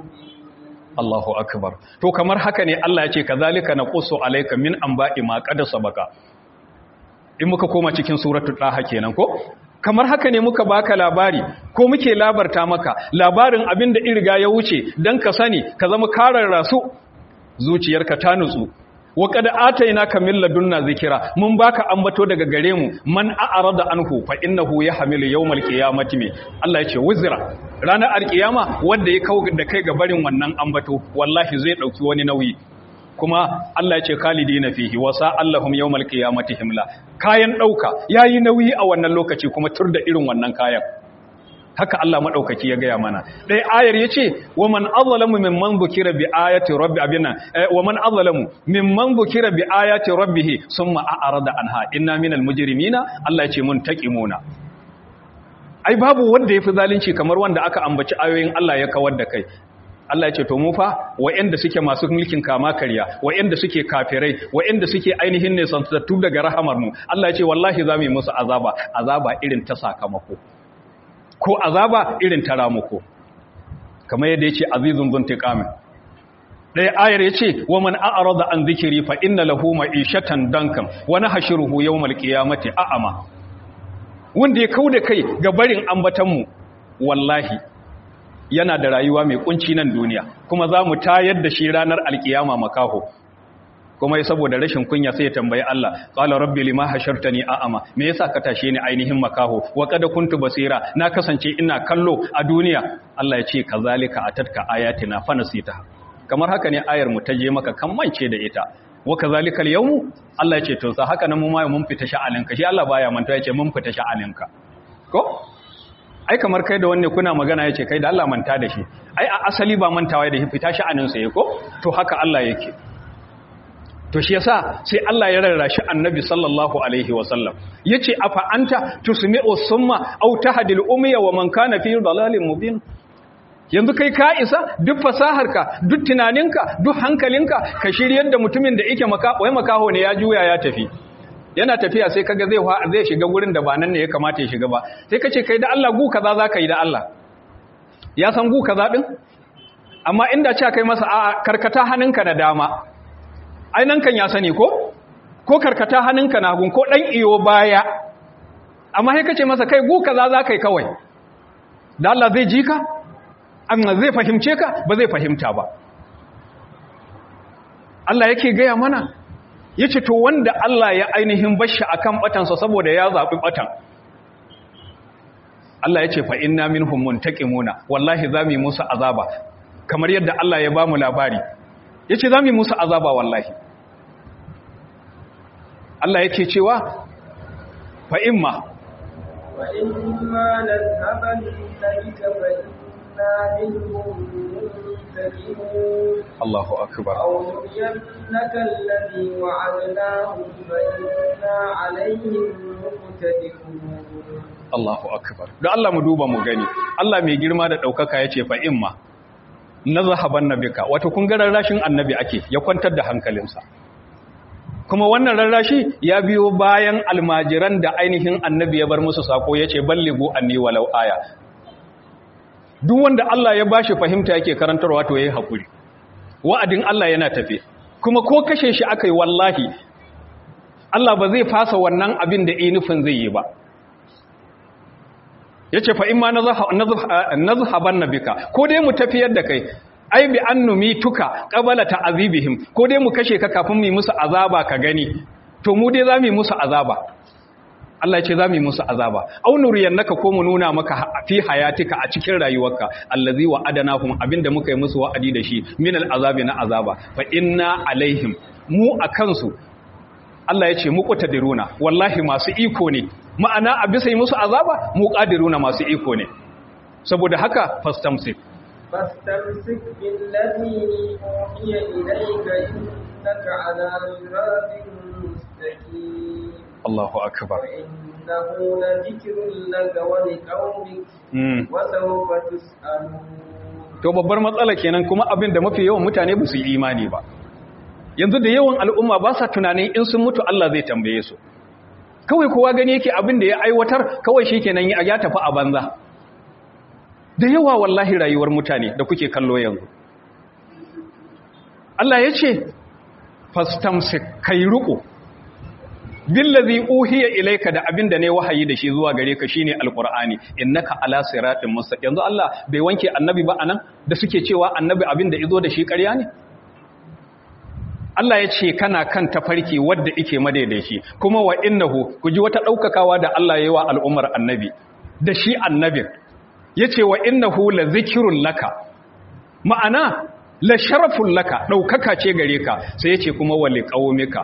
Allahu akbar to kamar haka ne Allah ya ce kazalika naqussu alayka min anba'i ma qad sabaka in muka koma cikin suratul daha kenan ko kamar haka ne muka baka labari ko muke labarta maka labarin abin da irga ya wuce dan ka sani ka zama karar rasu zuciyarka ta nutsu wa qad atainaka min ladunna zikira mun baka ambato daga gare mu man a'rada anhu fa innahu yahmilu yawmal qiyamati me Allah yace wuzra ranar alkiyama wanda ya kawo da kai ga barin wannan ambato wallahi zai dauki wani nauyi kuma Allah ya ce khalidina fihi wa sa'allahum yawmal qiyamati himla kayan dauka yayi nauyi a wannan lokaci kuma tur da irin wannan kayan haka Allah madaukaki ya gaya mana dai ayar yace wa man azlamu mimman bukira bi ayati rabbi abina wa man azlamu mimman bukira bi ayati rabbih summa a'rada anha inna minal mujrimina Allah yace mun taqimuna ai babu wanda yafi zalunci kamar wanda aka ambaci ayoyin Allah ya kawar da kai Allah ya ce to mu fa wa'anda suke masu mulkin kama karya wa'anda suke kafirai wa'anda suke ainihin ne santattu daga rahamar mu Allah ya ce wallahi za mu yi musu azaba azaba irin ta sakamako ko azaba irin ta ramuko kamar yadda ya ce azizun zuntiqamin ɗaya ayar ya ce wa man a'rada an zikiri fa inna lahu ma'ishatan dankan wa nahshuruhu yawmal qiyamati a'ama wanda ya kauda kai ga barin ambatan mu wallahi yana da rayuwa mai kunci nan duniya kuma za mu tayar da shi ranar alkiyama makaho kuma ya saboda rashin kunya sai ya tambayi Allah qala rabbi lima hashartani a'ama me yasa ka tashe ni ainihin makaho wa qad kuntu basira na kasance ina kallo a duniya Allah ya ce kazalika atatka ayatina fanasita kamar haka ne ayar mu ta je maka kan mance da ita wa kazalikal yawmu Allah ya ce to sa haka nan mu ma mun fita sha'aninka shi Allah baya manta ya ce mun fita sha'aninka ko ai kamar kai da wanne kuna magana yace kai da Allah manta da shi ai a asali ba mantawa da shi fita sha'anin sa yake ko to haka Allah yake to shi yasa sai Allah ya rarrashi annabi sallallahu alaihi wasallam yace afa anta tusmi'u summa aw tahdil umya wa man kana fi dalalin mubin yanzu kai ka isa duk fasaharka duk tunaninka duk hankalinka ka shiryar da mutumin da yake maka wai makaho ne ya juya ya tafi yana tafiya sai kaga zai zai shiga gurin da ba nan ne ya kamata ya shiga ba sai ka ce kai da Allah gu kaza za ka yi da Allah ya san gu kaza din amma inda cewa kai masa a karkata hannunka na dama ai nan kan ya sani ko ko karkata hannunka na gun ko dan iyo baya amma sai ka ce masa kai gu kaza za ka yi kawai da Allah zai ji ka amma zai fahimce ka ba zai fahimta ba Allah yake gaya mana ya ce to wanda Allah ya ainihin bashi a kan batansa saboda ya zaɓi batan Allah ya ce fa inna minhum muntaqimuna wallahi za mu yi musu azaba kamar yadda Allah ya ba mu labari ya ce za mu yi musu azaba wallahi Allah yake cewa fa imma fa imma nadhaban bika fa inna minhum muntaqimun Allahu akbar أو نرينك الذي وعدناهم فإنا عليهم مقتدرون Allahu akbar don Allah mu duba mu gani Allah mai girma da daukaka yace fa imma nazhaban nabika wato kun ga rarrashin annabi ake ya kwantar da hankalinsa kuma wannan rarrashi ya biyo bayan almajiran da ainihin annabi ya bar musu sako yace ballighu anni walau aya duk wanda Allah ya bashi fahimta yake karantarwa to yayi hakuri wa'adin Allah yana tafe kuma ko kashe shi akai wallahi Allah ba zai fasa wannan abin da nufin zai yi ba yace fa imma nazhaban nabika ko dai mu tafiyar da kai ai bi annumi tuka qabala ta'azibihim ko dai mu kashe ka kafin mu yi musu azaba ka gani to mu dai zamu yi musu azaba Allah ya ce zamu yi musu azaba aw nuriyannaka ko mu nuna maka fi hayatika a cikin rayuwarka allazi wa adanahum abinda muka yi musu wa'adi da shi min al'azabi na azaba fa inna alaihim mu akan su Allah ya ce mu qatadiruna wallahi masu iko ne ma'ana a bisa yi musu azaba mu qadiruna masu iko ne saboda haka fastamsik فاستمسك بالذي أوحي إليك إنك على صراط مستقيم Allahu akbar وإنه لذكر لك ولقومك mm. وسوف تسألون to babbar matsala kenan kuma abin da mafi yawan mutane ba su yi imani ba yanzu da yawan al'umma ba sa tunanin in sun mutu Allah zai tambaye su kawai kowa gani yake abin da ya aiwatar kawai shi kenan ya tafi a banza da yawa wallahi rayuwar mutane da kuke kallo yanzu Allah ya ce fastamsik kai ruko billazi uhiya ilayka da abinda ne wahayi da shi zuwa gare ka shine alqur'ani innaka ala siratin mustaqim yanzu Allah bai wanke annabi ba anan da suke cewa annabi abinda izo da shi ƙarya ne Allah ya ce kana kan tafarki wadda ike madaidaici kuma wa innahu ku ji wata daukakawa da Allah ya yi wa al'ummar annabi da shi annabin yace wa innahu la zikrun laka ma'ana la sharafun laka daukaka ce gare ka sai yace kuma wa liqaumika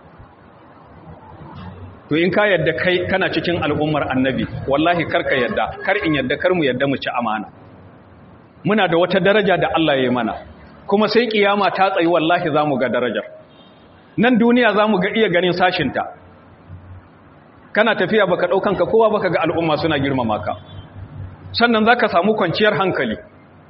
to in ka yadda kai kana cikin al'ummar annabi wallahi karka yadda kar in yadda kar mu yadda mu ci amana muna da wata daraja da Allah ya yi mana kuma sai kiyama ta tsayi wallahi zamu ga darajar nan duniya zamu ga iya ganin sashinta kana tafiya baka daukan ka kowa baka ga al'umma suna girmama ka sannan zaka samu kwanciyar hankali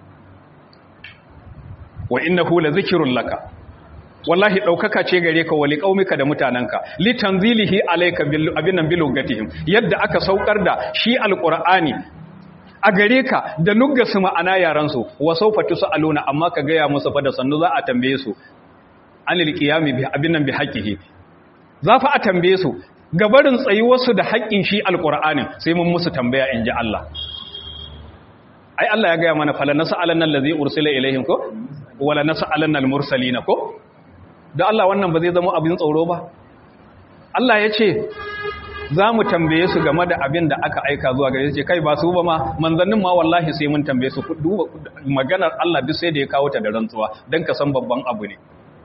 wa innahu la zikrun laka wallahi ɗaukaka ce gare ka wali ƙaumika da mutanenka litanzilihi alayka bil abinan bilugatihim yadda aka saukar da shi alqur'ani a gare ka da nuggasu ma'ana yaran su wa sawfa tusaluna amma ka gaya musu fa da sannu za a tambaye su anil qiyami bi abinan bi haqqihi za fa a tambaye su gabarin tsayuwar su da haƙƙin shi alqur'anin sai mun musu tambaya inji Allah ai Allah ya gaya mana fala nas'alanna allazi ursila ilaihim ko wala nas'alanna al-mursalina ko da Allah wannan ba zai zama abin tsoro ba Allah ya ce za mu tambaye su game da abin da aka aika zuwa gare ce kai ba su ba ma manzannin ma wallahi sai mun tambaye su duba maganar Allah duk sai da ya kawo ta da rantsuwa don ka san babban abu ne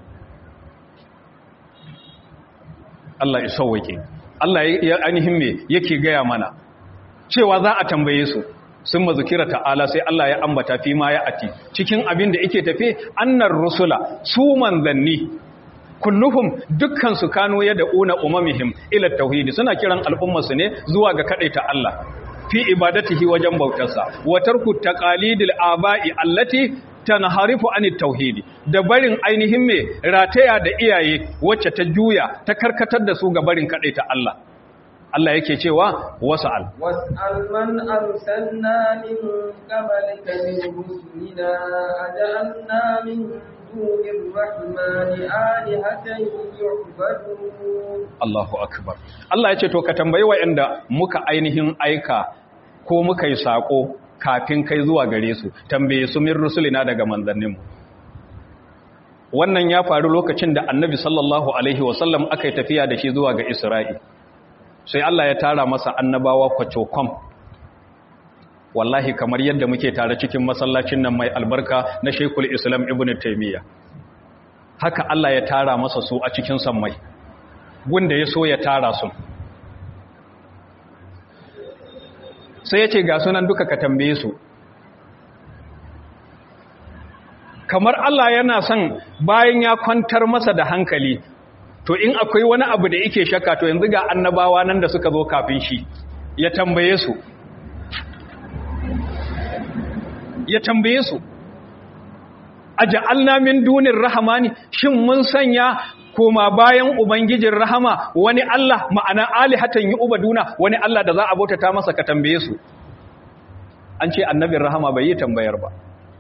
Allah ya sauwake Allah ya ainihin me yake gaya mana cewa za a tambaye su sun mazukira ta'ala sai Allah ya ambata fi ma ya ati cikin abin da yake tafe annar rusula su manzanni kulluhum dukkan su kano ya da una umamihim ila tauhidi suna kiran al'ummarsu ne zuwa ga kadaita Allah fi ibadatihi wajen bautarsa wa tarku taqalidil aba'i allati tanharifu anit tauhidi da barin ainihin me rataya da iyaye wacce ta juya ta karkatar da su ga barin kadaita Allah Allah yake cewa wasa'al was'al man arsalna min qablika min rusulina aj'alna min dunir rahmani alihatan yu'badun Allahu akbar Allah yace to ka tambayi wa'anda muka ainihin aika ko muka yi sako kafin kai zuwa gare su tambaye su min rusulina daga manzanninmu wannan ya faru lokacin da annabi sallallahu alaihi wasallam aka yi tafiya da shi zuwa ga isra'i sai Allah ya tara masa annabawa kwacokom wallahi kamar yadda muke tare cikin masallacin nan mai albarka na Sheikhul Islam Ibn Taymiyyah haka Allah ya tara masa su a cikin sammai gunda ya so ya tara su sai ya ce ga sunan duka ka tambaye su kamar Allah yana son bayan ya kwantar masa da hankali to in akwai wani abu da yake shakka to yanzu ga annabawa nan da suka zo kafin shi ya tambaye su ya tambaye su aja'alna min dunir rahmani shin mun sanya koma bayan ubangijin rahama wani Allah ma'ana alihatan yi ubaduna wani Allah da za a bautata masa ka tambaye su an ce annabin rahama bai yi tambayar ba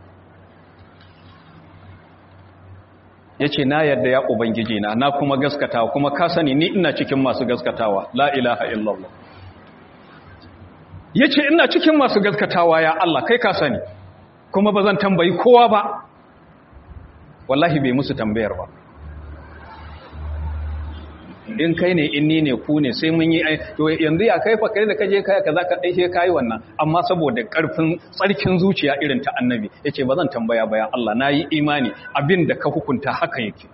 ya ce na yadda ya ubangiji na na kuma gaskatawa kuma ka sani ni ina cikin masu gaskatawa la ilaha illallah ya ce ina cikin masu gaskatawa ya Allah kai ka sani kuma ba zan tambayi kowa ba wallahi bai musu tambayar ba in kai ne in ni ne ku ne sai mun yi to yanzu ya kai fa kai da kaje kai kaza ka dai sai kai wannan amma saboda karfin tsarkin zuciya irin ta annabi yace ba zan tambaya bayan Allah nayi imani abin da ka hukunta haka yake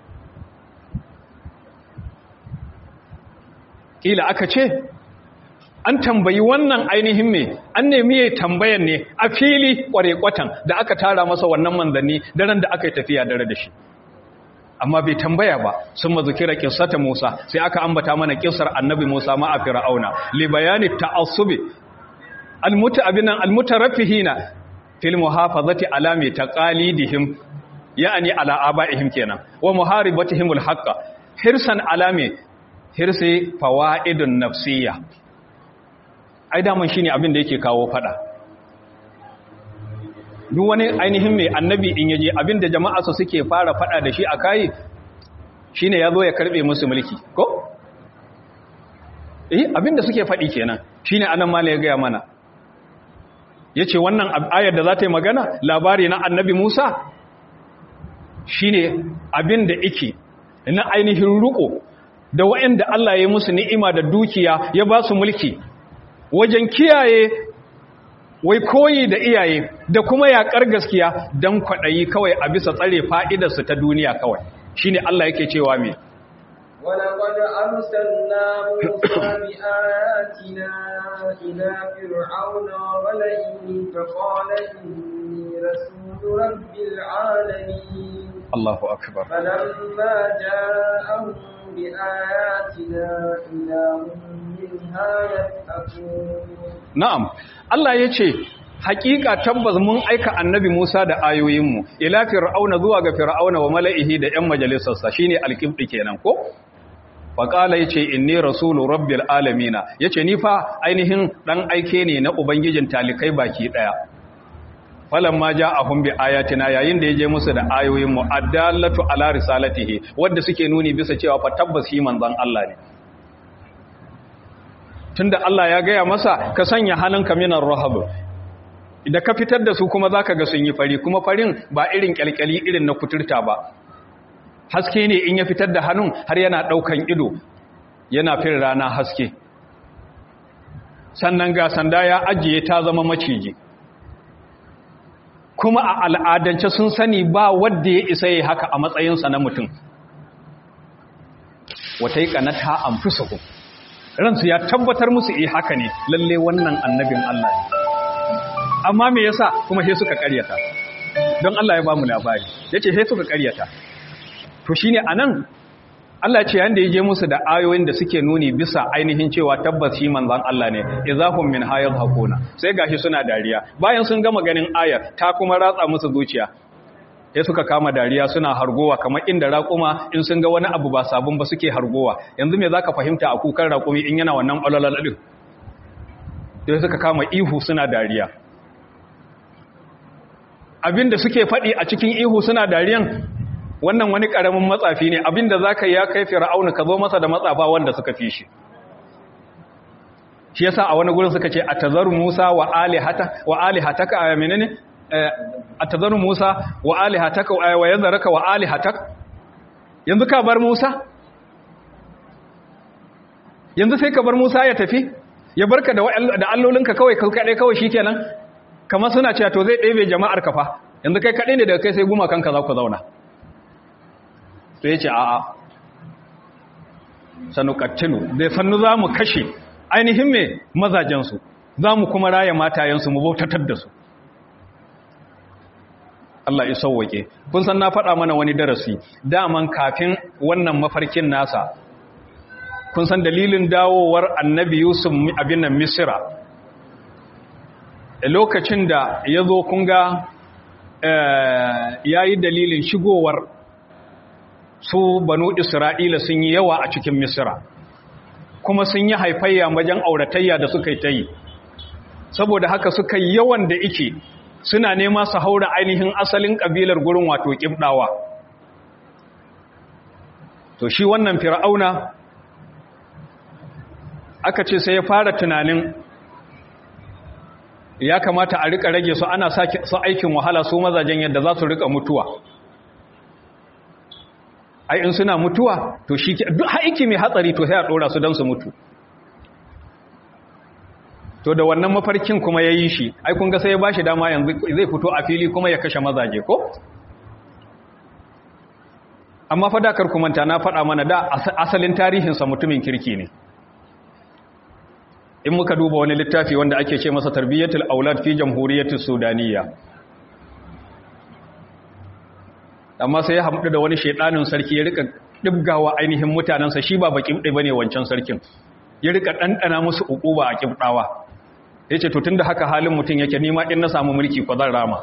kila aka ce an tambayi wannan ainihin me an nemi ya tambayan ne a fili kware-kwatan da aka tara masa wannan manzanni daren da aka yi tafiya dare da shi amma bai tambaya ba sun mazukira kissata Musa sai aka ambata mana kissar annabi Musa ma a Fir'auna li bayani ta'assubi almuta abinan almutarafihina fil muhafazati ala mi taqalidihim ya'ni ala abaihim kenan wa muharibatihim alhaqqa hirsan alami hirsi fawaidun nafsiyya ai da mun shine abin da yake kawo fada duk wani ainihin mai annabi in yaje abinda jama'a su suke fara fada da shi a kai shine yazo ya karbe musu mulki ko eh abinda suke fadi kenan shine anan mala ya ga mana yace wannan ayar da za ta yi magana labari na annabi Musa shine abinda yake na ainihin ruko da wa'anda Allah ya yi musu ni'ima da dukiya ya ba su mulki wajen kiyaye wai koyi da iyaye da kuma yaƙar gaskiya don kwaɗayi kawai a bisa tsare fa'idarsu ta duniya kawai shi ne Allah yake cewa me ولقد أرسلنا موسى بآياتنا إلى فرعون وملئه فقال إني رسول رب العالمين الله أكبر فلما جاءهم بآياتنا إذا هم منها يضحكون na'am Allah ya ce hakika tabbas mun aika annabi Musa da ayoyinmu ila fir'auna zuwa ga fir'auna wa mala'ihi da ƴan majalisarsa shine alqibdi kenan ko faqala yace inni rasulu rabbil alamin yace ni fa ainihin dan aike ne na ubangijin talikai baki daya falamma ja'ahum bi ayatina yayin da yaje musu da ayoyin mu addallatu ala risalatihi wanda suke nuni bisa cewa fa tabbas shi manzon Allah ne tunda Allah ya gaya masa ka sanya hannunka minar rahab idan ka fitar da su kuma zaka ga sun yi fari kuma farin ba irin kyalkyali irin na kuturta ba haske ne in ya fitar da hannun har yana daukan ido yana fin rana haske sannan ga sanda ya ajiye ta zama maciji kuma a al'adance sun sani ba wadda ya isa yi haka a matsayinsa na mutum wata yi kanata an fi sahu ransu ya tabbatar musu eh haka ne lalle wannan annabin Allah ne amma me yasa kuma sai suka karyata don Allah ya ba mu labari yace sai suka karyata to shine anan Allah ce yanda yaje musu da ayoyin da suke nuni bisa ainihin cewa tabbas shi manzon Allah ne izahum min hayaz hakuna sai gashi suna dariya bayan sun gama ganin ayar ta kuma ratsa musu zuciya sai suka kama dariya suna hargowa kamar inda raƙuma in sun ga wani abu ba sabon ba suke hargowa yanzu me zaka fahimta a kukan raƙumi in yana wannan ƙwalalalin sai suka kama ihu suna dariya abinda suke faɗi a cikin ihu suna dariyan wannan wani ƙaramin matsafi ne abinda zaka ya kai fir'auna ka zo masa da matsafa wanda suka fi shi shi yasa a wani gurin suka ce atazaru musa wa alihata wa alihataka a menene atazaru Musa wa alihataka wa yazaraka wa alihatak yanzu ka bar Musa yanzu sai ka bar Musa ya tafi ya barka da da allolinka kawai kai kadai kawai shikenan kamar suna cewa to zai ɗebe jama'ar ka fa yanzu kai kadai ne daga kai sai guma kanka za ku zauna sai ya ce a'a sanu kattilu zai sannu za mu kashe ainihin me mazajensu za mu kuma raya matayensu mu bautatar da su Allah ya sauwake kun san na faɗa mana wani darasi daman kafin wannan mafarkin nasa kun san dalilin dawowar annabi Yusuf abin nan Misra lokacin da ya zo kun ga ya yi dalilin shigowar su banu Isra'ila sun yi yawa a cikin Misra kuma sun yi haifayya wajen auratayya da suka yi ta yi saboda haka suka yawan da ike suna nema su haura ainihin asalin kabilar gurin wato kibdawa to shi wannan fir'auna aka ce sai ya fara tunanin ya kamata a rika rage su ana su aikin wahala su mazajen yadda za su rika mutuwa ai in suna mutuwa to shi duk aiki mai hatsari to sai a dora su don su mutu to da wannan mafarkin kuma ya yi shi ai kun ga sai ya ba shi dama yanzu zai fito a fili kuma ya kashe mazaje ko amma fadakar kumanta na faɗa mana da asalin tarihinsa mutumin kirki ne in muka duba wani littafi wanda ake ce masa tarbiyyatul aulad fi jamhuriyyatis sudaniyya amma sai ya hamdu da wani shedanin sarki ya rika dibgawa ainihin mutanansa shi ba bakin dai bane wancan sarkin ya rika dandana musu ukuba a kibdawa yace to tunda haka halin mutun yake nima in na samu mulki ko zan rama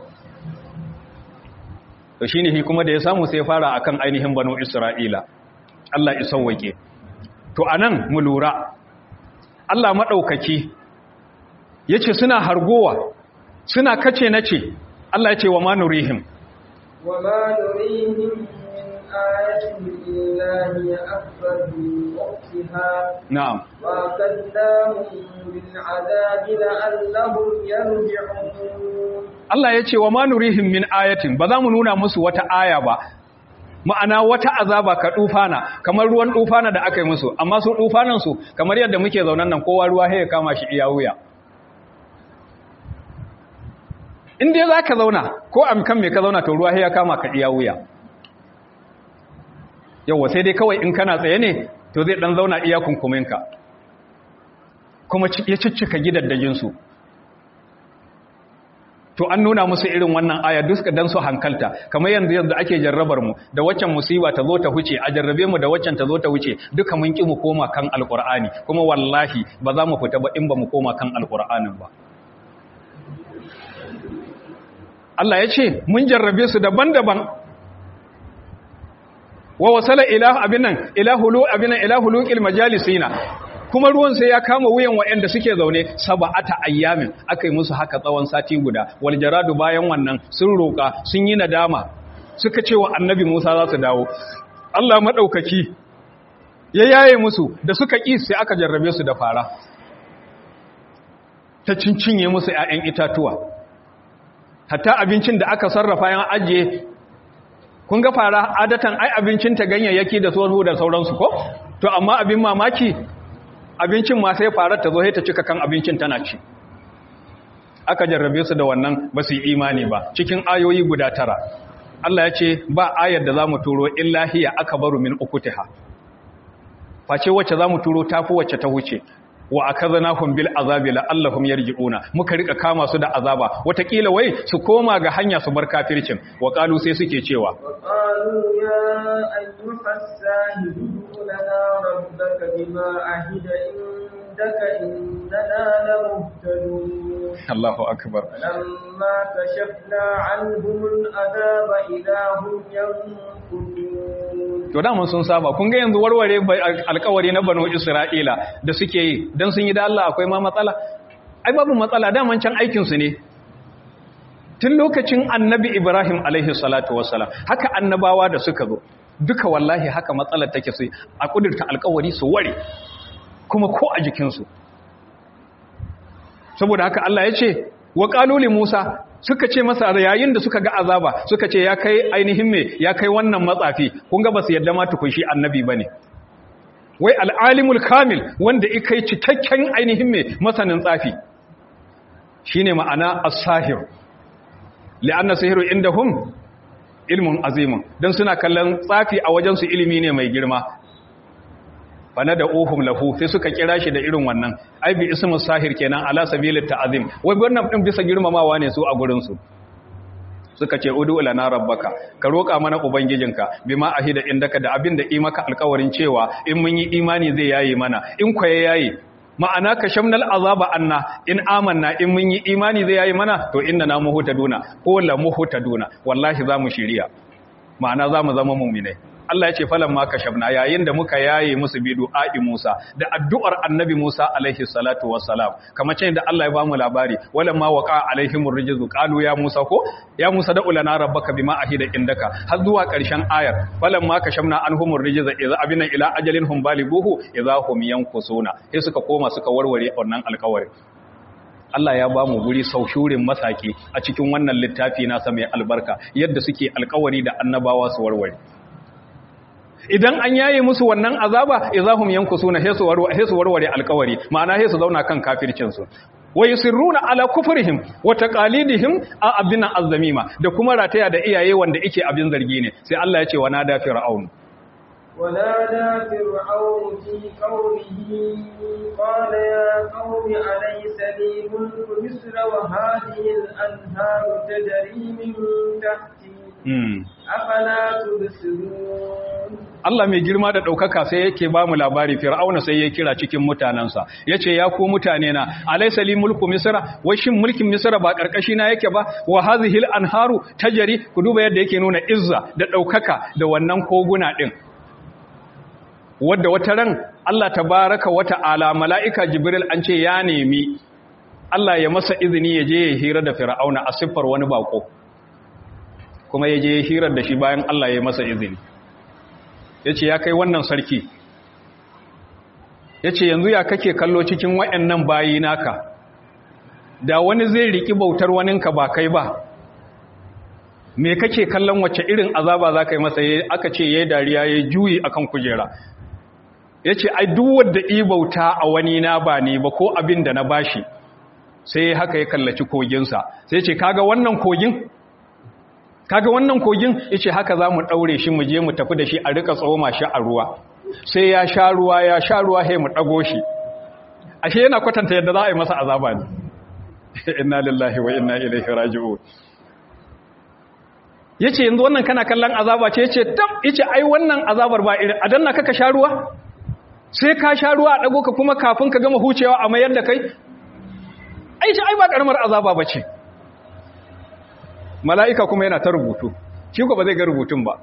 to shine shi kuma da ya samu sai ya fara akan ainihin banu isra'ila Allah ya sauwake to anan mu lura Allah maɗaukaki ya ce suna hargowa suna kace na ce Allah ya ce wa manurihim wa manurihim min ayatin illahi akbar min waqtiha na'am wa kadahum bil adabi la'allahum yarji'un Allah ya ce wa manurihim min ayatin ba za mu nuna musu wata aya ba ma'ana wata azaba ka dufana kamar ruwan dufana da aka yi musu amma su dufanan su kamar yadda muke zaunan nan kowa ruwa ya kama shi iya wuya in dai zaka zauna ko amkan me ka zauna to ruwa ya kama ka iya wuya yawa sai dai kawai in kana tsaye ne to zai dan zauna iya kunkuminka kuma ya ciccika gidaddajin su to an nuna musu irin wannan aya duka dan su hankalta kamar yanzu yanzu ake jarrabar mu da waccan musiba ta zo ta huce a jarrabe mu da waccan ta zo ta huce duka mun ki mu koma kan alqur'ani kuma wallahi ba za mu fita ba in ba mu koma kan alqur'anin ba Allah ya ce mun jarrabe su daban-daban wa wasala ila abinan ila hulu abinan ila huluqil majalisina kuma ruwan sai ya kama wuyan waɗanda suke zaune saba'ata ayyamin aka yi musu haka tsawon sati guda wal jaradu bayan wannan sun roƙa sun yi nadama suka ce wa annabi Musa za su dawo Allah madaukaki ya yaye musu da suka ƙi sai aka jarrabe su da fara ta cincinye musu ƴaƴan itatuwa hatta abincin da aka sarrafa yan ajiye kun ga fara adatan ai abincin ta ganyayyaki da sauransu da sauransu ko to amma abin mamaki abincin ma sai farar ta zo ta cika kan abincin tana ci aka jarrabe su da wannan ba su yi imani ba cikin ayoyi guda tara Allah ya ce ba ayar da za mu turo illahiya aka baru min ukutiha face wacce za mu turo tafi wacce ta huce wa akazanahum bil azabi la'allahum yarji'una muka rika kama su da azaba watakila wai su koma ga hanya su bar kafircin wa qalu sai suke cewa وقالوا يا أيها الساهر ادع لنا ربك بما عهد عندك إننا لمهتدون Allahu akbar فلما كشفنا عنهم العذاب إذا هم ينكثون to da mun sun saba kun ga yanzu warware alkawari na banu Isra'ila da suke yi dan sun yi da Allah akwai ma matsala ai babu matsala da man can aikin su ne tun lokacin annabi Ibrahim alaihi salatu wassalam haka annabawa da suka zo duka wallahi haka matsalar take su a kudurta alkawari su ware kuma ko a jikinsu saboda haka Allah ya ce wa qaluli Musa suka ce masa yayin da suka ga azaba suka ce ya kai ainihin me ya kai wannan matsafi kun ga basu yadda ma tukun shi annabi bane wai al'alimul kamil wanda ikai cikakken ainihin me masanin tsafi shine ma'ana as-sahir li'anna sihiru indahum ilmun azimun dan suna kallon tsafi a wajen su ilimi ne mai girma bana da uhum lahu sai suka kira shi da irin wannan ai bi ismus sahir kenan ala sabilit ta'zim wai wannan din bisa girmamawa ne su a gurin su suka ce udu lana rabbaka ka roka mana ubangijinka bima ahida indaka da abin da yi maka alƙawarin cewa in mun yi imani zai yayi mana in kwaye yayi ma'ana ka shamnal azaba anna in amanna in mun yi imani zai yayi mana to inna na duna ko la muhtaduna wallahi za mu shiriya ma'ana za mu zama mu'minai Allah ya ce falan ma kashafna yayin da muka yaye musu bi du'a'i Musa da addu'ar annabi Musa alaihi salatu wassalam kamar ce da Allah ya ba mu labari walan ma waqa alaihimur rijzu qalu ya Musa ko ya Musa da ulana rabbaka bima ahida indaka har zuwa ƙarshen ayar falan ma kashafna anhumur rijza idza abina ila ajalin hum balighuhu idza hum yankusuna sai suka koma suka warware wannan alƙawarin Allah ya ba mu guri saushurin masaki a cikin wannan littafi nasa mai albarka yadda suke alkawari da annabawa su warware idan an yaye musu wannan azaba izahum yankusuna hesu warware hesu warware alkawari ma'ana hesu zauna kan kafircin su wa yusirruna ala kufrihim wa taqalidihim a abina azzamima da kuma rataya da iyaye wanda yake abin zargi ne sai Allah ya ce wa nada fir'aun ونادى فرعون في قومه قال يا قوم أليس لي ملك مصر وهذه الأنهار تجري من تحتي أفلا تبصرون Allah mai girma da ɗaukaka sai yake ba mu labari fir'auna sai ya kira cikin mutanensa ya ce ya ku mutane na alaisa li mulku misra wai shin mulkin misra ba ƙarƙashi na yake ba wa hazihil anharu tajari ku duba yadda yake nuna izza da ɗaukaka da wannan koguna ɗin wadda wata ran Allah tabaraka wata ala mala'ika Jibril an ce ya nemi Allah ya masa izini ya je ya hira da Fir'auna a siffar wani bako kuma ya je ya hirar da shi bayan Allah ya masa izini ya ce ya kai wannan sarki ya ce yanzu ya kake kallo cikin waɗannan bayi naka da wani zai riki bautar waninka ba kai ba me kake kallon wacce irin azaba za ka yi masa aka ce ya yi dariya ya juyi akan kujera ya ce ai wadda ibauta a wani na ba ne ba ko abin da na bashi sai haka ya kallaci koginsa sai ce kaga wannan kogin kaga wannan kogin ya ce haka za mu ɗaure shi mu je mu tafi da shi a rika tsoma shi a ruwa sai ya sha ruwa ya sha ruwa sai mu ɗago shi ashe yana kwatanta yadda za a yi masa azaba ne inna lillahi wa inna ilaihi raji'un yace yanzu wannan kana kallon azaba ce yace tab yace ai wannan azabar ba irin a danna kaka sha ruwa sai ka sha ruwa a ɗago ka kuma kafin ka gama hucewa a mayar da kai aishi ai ba ƙaramar azaba ba ce mala'ika kuma yana ta rubutu shi ko ba zai ga rubutun ba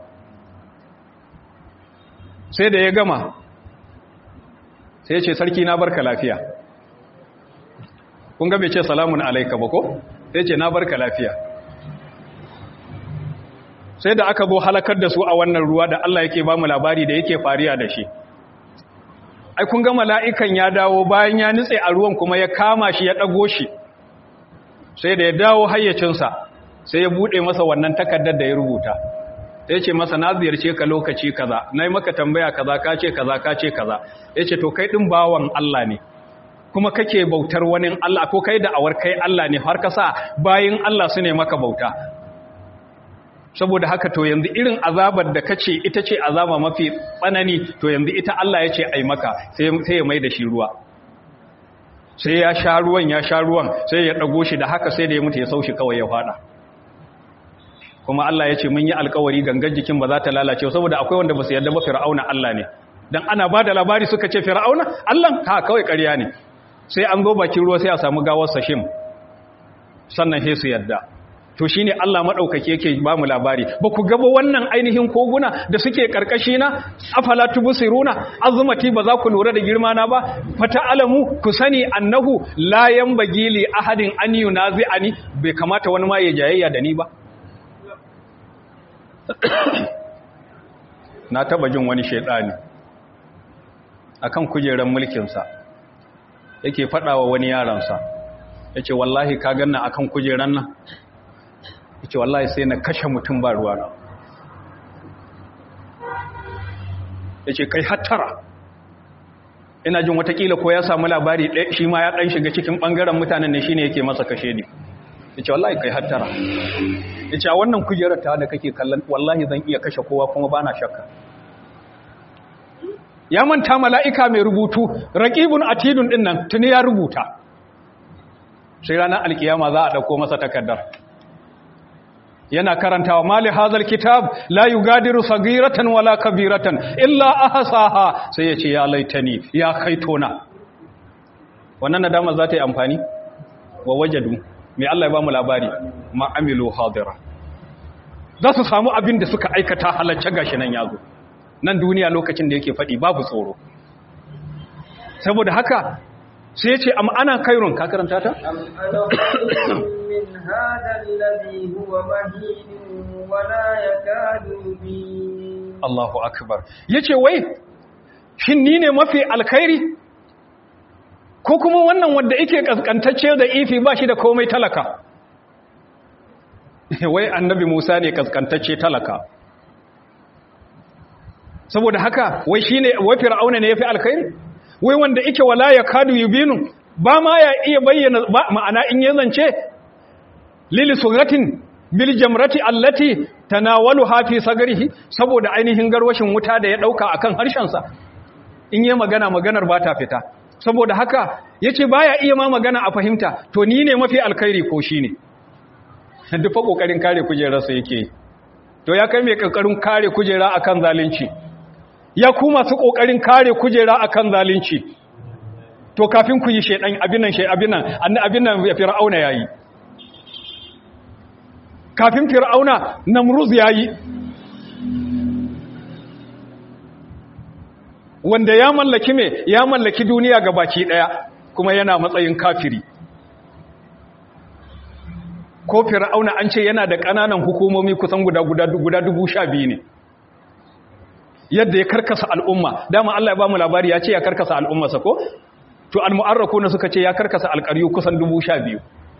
sai da ya gama sai ce sarki na barka lafiya kun ga bai ce salamun alaika ba ko sai ce na barka lafiya sai da aka zo halakar da su a wannan ruwa da Allah yake ba mu labari da yake fariya da shi ai kun ga mala'ikan ya dawo bayan ya nutse a ruwan kuma ya kama shi ya ɗago shi sai da ya dawo hayyacinsa sai ya buɗe masa wannan takardar da ya rubuta sai ce masa na ziyarce ka lokaci kaza na yi maka tambaya kaza ka ce kaza ka ce kaza ya ce to kai ɗin bawan Allah ne kuma kake bautar wani Allah ko kai da'awar kai Allah ne har ka sa bayin Allah su ne maka bauta saboda haka to yanzu irin azabar da kace ita ce azaba mafi tsanani to yanzu ita Allah ya ce ai maka sai ya mai da shi ruwa sai ya sha ruwan ya sha ruwan sai ya dago shi da haka sai da ya mutu ya saushi kawai ya fada kuma Allah ya ce mun yi alkawari gangan jikin ba za ta lalace saboda akwai wanda ba su yarda ba fir'auna Allah ne dan ana ba da labari suka ce fir'auna Allah ha kawai ƙarya ne sai an zo bakin ruwa sai a samu gawar sashim sannan sai su yarda to shine Allah madaukake yake ba mu labari ba ku gaba wannan ainihin koguna da suke karkashi na afala tubsiruna azumati ba za ku lura da girma na ba fata alamu ku sani annahu la yanbaghi li ahadin an yunazi'ani bai kamata wani ma ya jayayya da ni ba na taba jin wani shaidani akan kujeran mulkin sa yake fadawa wani yaransa yace wallahi ka ganna akan kujeran nan ce wallahi sai na kashe mutum ba ruwa na ya ce kai hattara ina jin watakila ko ya samu labari shi ma ya ɗan shiga cikin ɓangaren mutanen ne shi ne yake masa kashe ne ya ce wallahi kai hattara ya ce a wannan kujerar ta da kake kallon wallahi zan iya kashe kowa kuma ba na shakka ya manta mala'ika mai rubutu raƙibun atidun ɗin nan tuni ya rubuta sai ranar alkiyama za a ɗauko masa takardar yana karantawa mali hazal kitab la yugadiru sagiratan wala kabiratan illa ahsaha sai ya ce ya laitani ya kaitona wannan nadama za ta yi amfani wa wajadu mai Allah ya ba mu labari ma amilu hadira za su samu abin da suka aikata halacce gashi nan yazo nan duniya lokacin da yake faɗi babu tsoro saboda haka sai ya ce am ana kairun ka karanta ta أم أنا خير من هذا الذي هو مهين ولا يكاد يبين Allahu akbar yace wai shin ni ne mafi alkhairi ko kuma wannan wanda yake kaskantacce da ifi ba shi da komai talaka wai annabi Musa ne kaskantacce talaka saboda haka wai shine wai fir'auna ne yafi alkhairi wai wanda yake wala ya kadu yubinu ba ma ya iya bayyana ba ma'ana in ya zance lili suratin bil jamrati allati tanawaluha fi sagrihi saboda ainihin garwashin wuta da ya dauka akan harshen sa in yi magana maganar ba ta fita saboda haka yace baya iya ma magana a fahimta to ni ne mafi alkhairi ko shine duk fa kokarin kare kujerarsa yake to ya kai mai kokarin kare kujera akan zalunci ya ku masu kokarin kare kujera akan zalunci to kafin ku yi shedan abin nan shay abin nan abin nan fir'auna yayi kafin fir'auna namruz yayi wanda ya mallaki me ya mallaki duniya ga baki daya kuma yana matsayin kafiri ko fir'auna an ce yana da ƙananan hukumomi kusan guda guda guda dubu sha biyu ne yadda ya karkasa al'umma dama Allah ya ba mu labari ya ce ya karkasa al'ummarsa ko to al-mu'arraku na suka ce ya karkasa alƙaryu kusan dubu sha biyu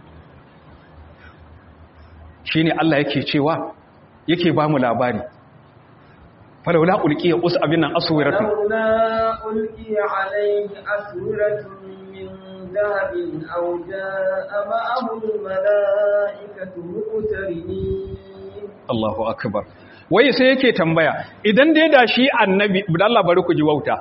shine Allah yake cewa yake ba mu labari falawla ulqiya us abinan aswiratu فلولا ألقي عليه أسورة من ذهب أو جاء معه الملائكة مقترنين Allahu akbar wai sai yake tambaya idan dai da shi annabi Allah bari ku ji wauta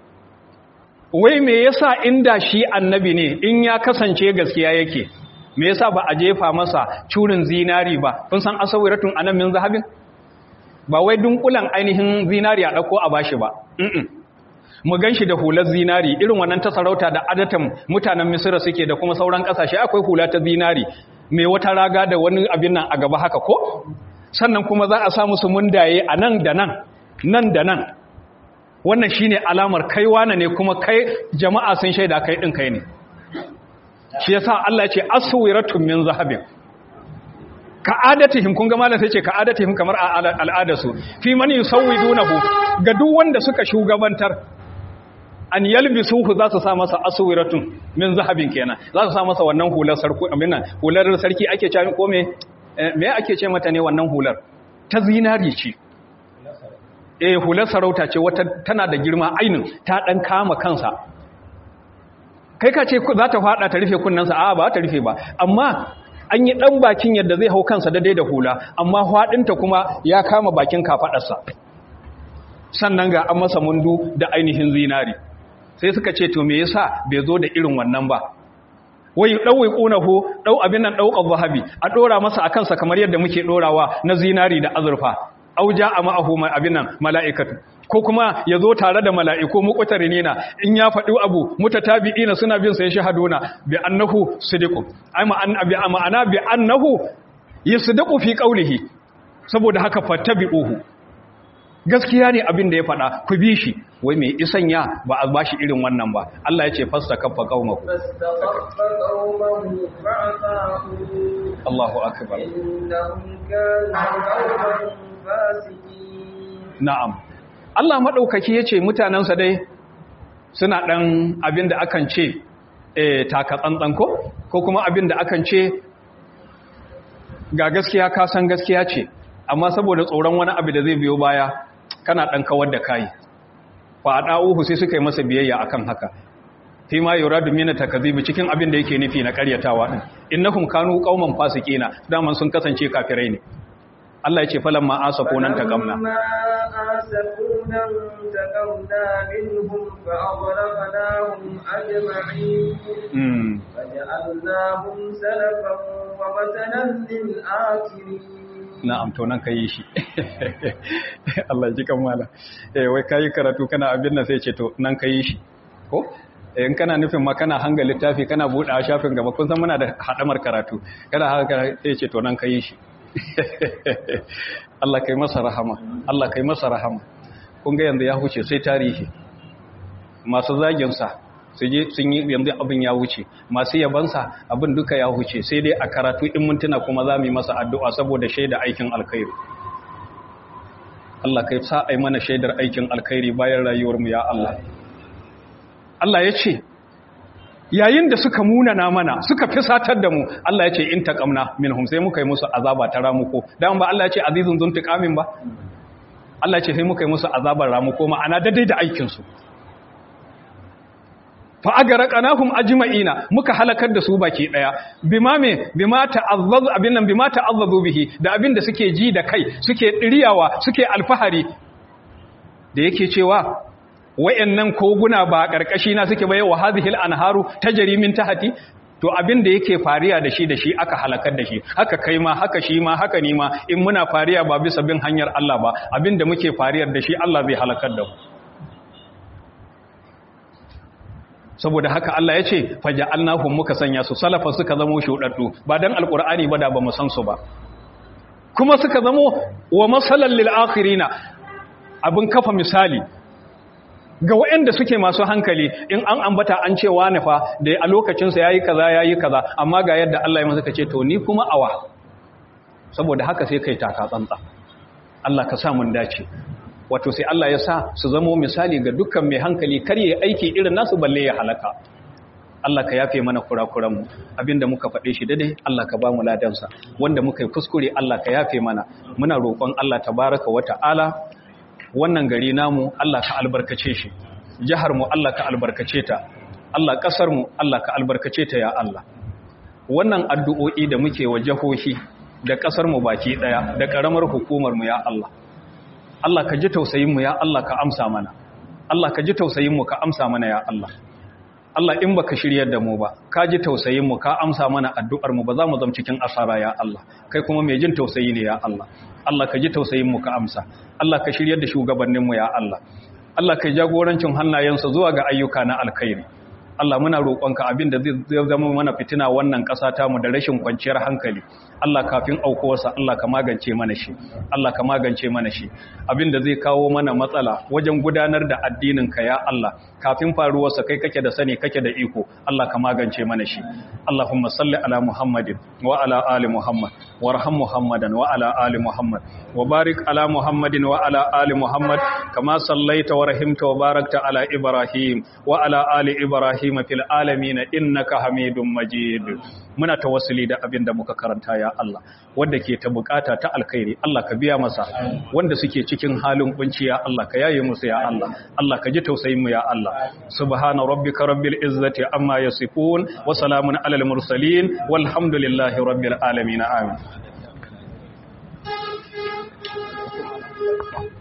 wai me yasa inda shi annabi ne in ya kasance gaskiya yake me yasa ba a jefa masa curin zinari ba kun san asawiratun anan min zahabin ba wai dunkulan ainihin zinari a dauko a bashi ba mm mu ganshi da hular zinari irin wannan ta sarauta da adatan mutanen misira suke da kuma sauran kasashe akwai hula ta zinari mai wata raga da wani abin nan a gaba haka ko sannan kuma za a samu su mundaye a nan da nan nan da nan wannan shine alamar kai wane ne kuma kai jama'a sun shaida kai din kai ne shi yasa Allah ya ce aswiratun min zahabin ka'adatihim kun ga malam sai ce ka'adatihim kamar al'adarsu fi man yusawwidunahu ga duk wanda suka shugabantar an yalbisuhu za su sa masa aswiratun min zahabin kenan za su sa masa wannan hular sarki aminan hular sarki ake cewa ko me me ake ce mata ne wannan hular ta zinari ce eh hular sarauta ce wata tana da girma ainin ta dan kama kansa kai ka ce za ta fada ta rufe kunnansa a ba ta rufe ba amma an yi dan bakin yadda zai hau kansa daidai da hula amma fadinta kuma ya kama bakin kafadarsa sannan ga an masa mundu da ainihin zinari sai suka ce to me yasa bai zo da irin wannan ba wai ɗauwai ƙunahu ɗau abin nan ɗaukar zahabi a ɗora masa a kansa kamar yadda muke ɗorawa na zinari da azurfa auja a ma'ahu abin nan mala'ikatu ko kuma ya zo tare da mala'iku muƙutari na in ya faɗi abu mutatabi'ina suna bin sa ya shahaduna bi annahu sidiqu ai ma'ana bi annahu yasdiqu fi qawlihi saboda haka fattabi'uhu gaskiya ne abin da ya faɗa ku bi shi wai mai isan ya ba a bashi irin wannan ba Allah ya ce fasta kaffa qaumahu فاستخف قومه فعصاهم Allahu akbar إنهم كانوا قوما فاسقين na'am Allah madaukaki yace mutanansa dai suna dan abin da akan ce eh taka tsantsan ko ko kuma abin da akan ce ga gaskiya ka san gaskiya ce amma saboda tsoron wani abu da zai biyo baya kana ɗan kawar da kayi fa a ɗa'uhu sai suka yi masa biyayya akan haka fi ma yura domina takazibi cikin abin da yake nufi na ƙaryatawa ɗin innahum kanu qauman fasiqina daman sun kasance kafirai ne Allah ya ce falan ma asafu nan ta gamna فلما آسفونا انتقمنا منهم فأغرقناهم أجمعين mm. فجعلناهم سلفا ومثلا للآخرين na'am to nan kai shi Allah ji kamala eh wai kai karatu kana abin nan sai ce to nan kai shi ko eh in kana nufin ma kana hanga littafi kana buɗe shafin gaba kun san muna da hadamar karatu kana haka sai ce to nan kai shi Allah kai masa rahama Allah kai masa rahama kun ga yanzu ya huce sai tarihi masu zaginsa sun yi yanzu abin ya wuce masu yabansa abin duka ya huce sai dai a karatu in mintuna kuma za mu yi masa addu'a saboda shaida aikin alkhairi Allah kai sa ai mana shaidar aikin alkhairi bayan rayuwarmu ya Allah Allah ya ce yayin da suka munana mana suka fisatar da mu Allah ya ce in taqamna minhum sai muka yi musu azaba ta ramuko dan ba Allah ya ce azizun zuntiqamin ba Allah ya ce sai muka yi musu azabar ramuko ma'ana daidai da aikin su fa agaraqnahum ajma'ina muka halakar da su baki daya bima me bima ta'azzazu abin nan bima ta'azzazu bihi da abin da suke ji da kai suke diriyawa suke alfahari da yake cewa wayannan koguna ba karkashi na suke bai wa hadhil anharu tajri min tahti to abin da yake fariya da shi da shi aka halakar da shi haka kai ma haka shi ma haka ni ma in muna fariya ba bisa bin hanyar Allah ba abin da muke fariyar da shi Allah zai halakar da mu saboda haka Allah ya ce faja'alnahum muka sanya su salafa suka zamo shudaddu ba dan alqur'ani ba da ba mu san su ba kuma suka zamo wa masalan lil akhirina abin kafa misali ga waɗanda suke masu hankali in an ambata an ce wani fa da a lokacin sa yayi kaza yayi kaza amma ga yadda Allah ya masa kace to ni kuma awa saboda haka sai kai taka tsantsa Allah ka sa mun dace wato sai Allah ya sa su zamo misali ga dukkan mai hankali kar yi aiki irin nasu balle ya halaka Allah ka yafe mana kurakuranmu abinda muka faɗe shi daidai Allah ka ba mu ladansa wanda muka yi kuskure Allah ka yafe mana muna roƙon Allah tabaraka wa ta'ala wannan gari namu Allah ka albarkace shi jihar mu Allah ka albarkace ta Allah kasar mu Allah ka albarkace ta ya Allah wannan addu'o'i da muke wa jahohi da kasar mu baki daya da karamar hukumar mu ya Allah Allah ka ji tausayinmu ya Allah ka amsa mana Allah ka ji tausayinmu ka amsa mana ya Allah Allah in baka shiryar da mu ba ka ji tausayinmu ka amsa mana addu'ar mu ba za mu zama cikin asara ya Allah kai kuma mai jin tausayi ne ya Allah Allah ka ji tausayinmu ka amsa Allah ka shiryar da shugabanninmu ya Allah Allah ka jagorancin hannayensa zuwa ga ayyuka na alkhairi Allah muna roƙonka abin da zai zama mana fitina wannan ƙasa ta mu da rashin kwanciyar hankali Allah kafin aukuwarsa Allah ka magance mana shi Allah ka magance mana shi abin da zai kawo mana matsala wajen gudanar da addinin ka ya Allah kafin faruwarsa kai kake da sani kake da iko Allah ka magance mana shi Allahumma salli ala Muhammadin wa ala ali Muhammad warham Muhammadan wa ala ali Muhammad wa barik ala Muhammadin wa ala ali Muhammad kama sallaita wa rahimta wa barakta ala Ibrahim wa ala ali Ibrahim fil alamin innaka Hamidum Majid muna tawassuli da abin da muka karanta ya Allah wanda ke ta bukata ta alkhairi Allah ka biya masa wanda suke cikin halin kunci ya Allah ka yaye musu ya Allah Allah ka ji tausayin mu ya Allah subhana rabbika rabbil izzati amma yasifun wa salamun alal mursalin walhamdulillahi rabbil alamin amin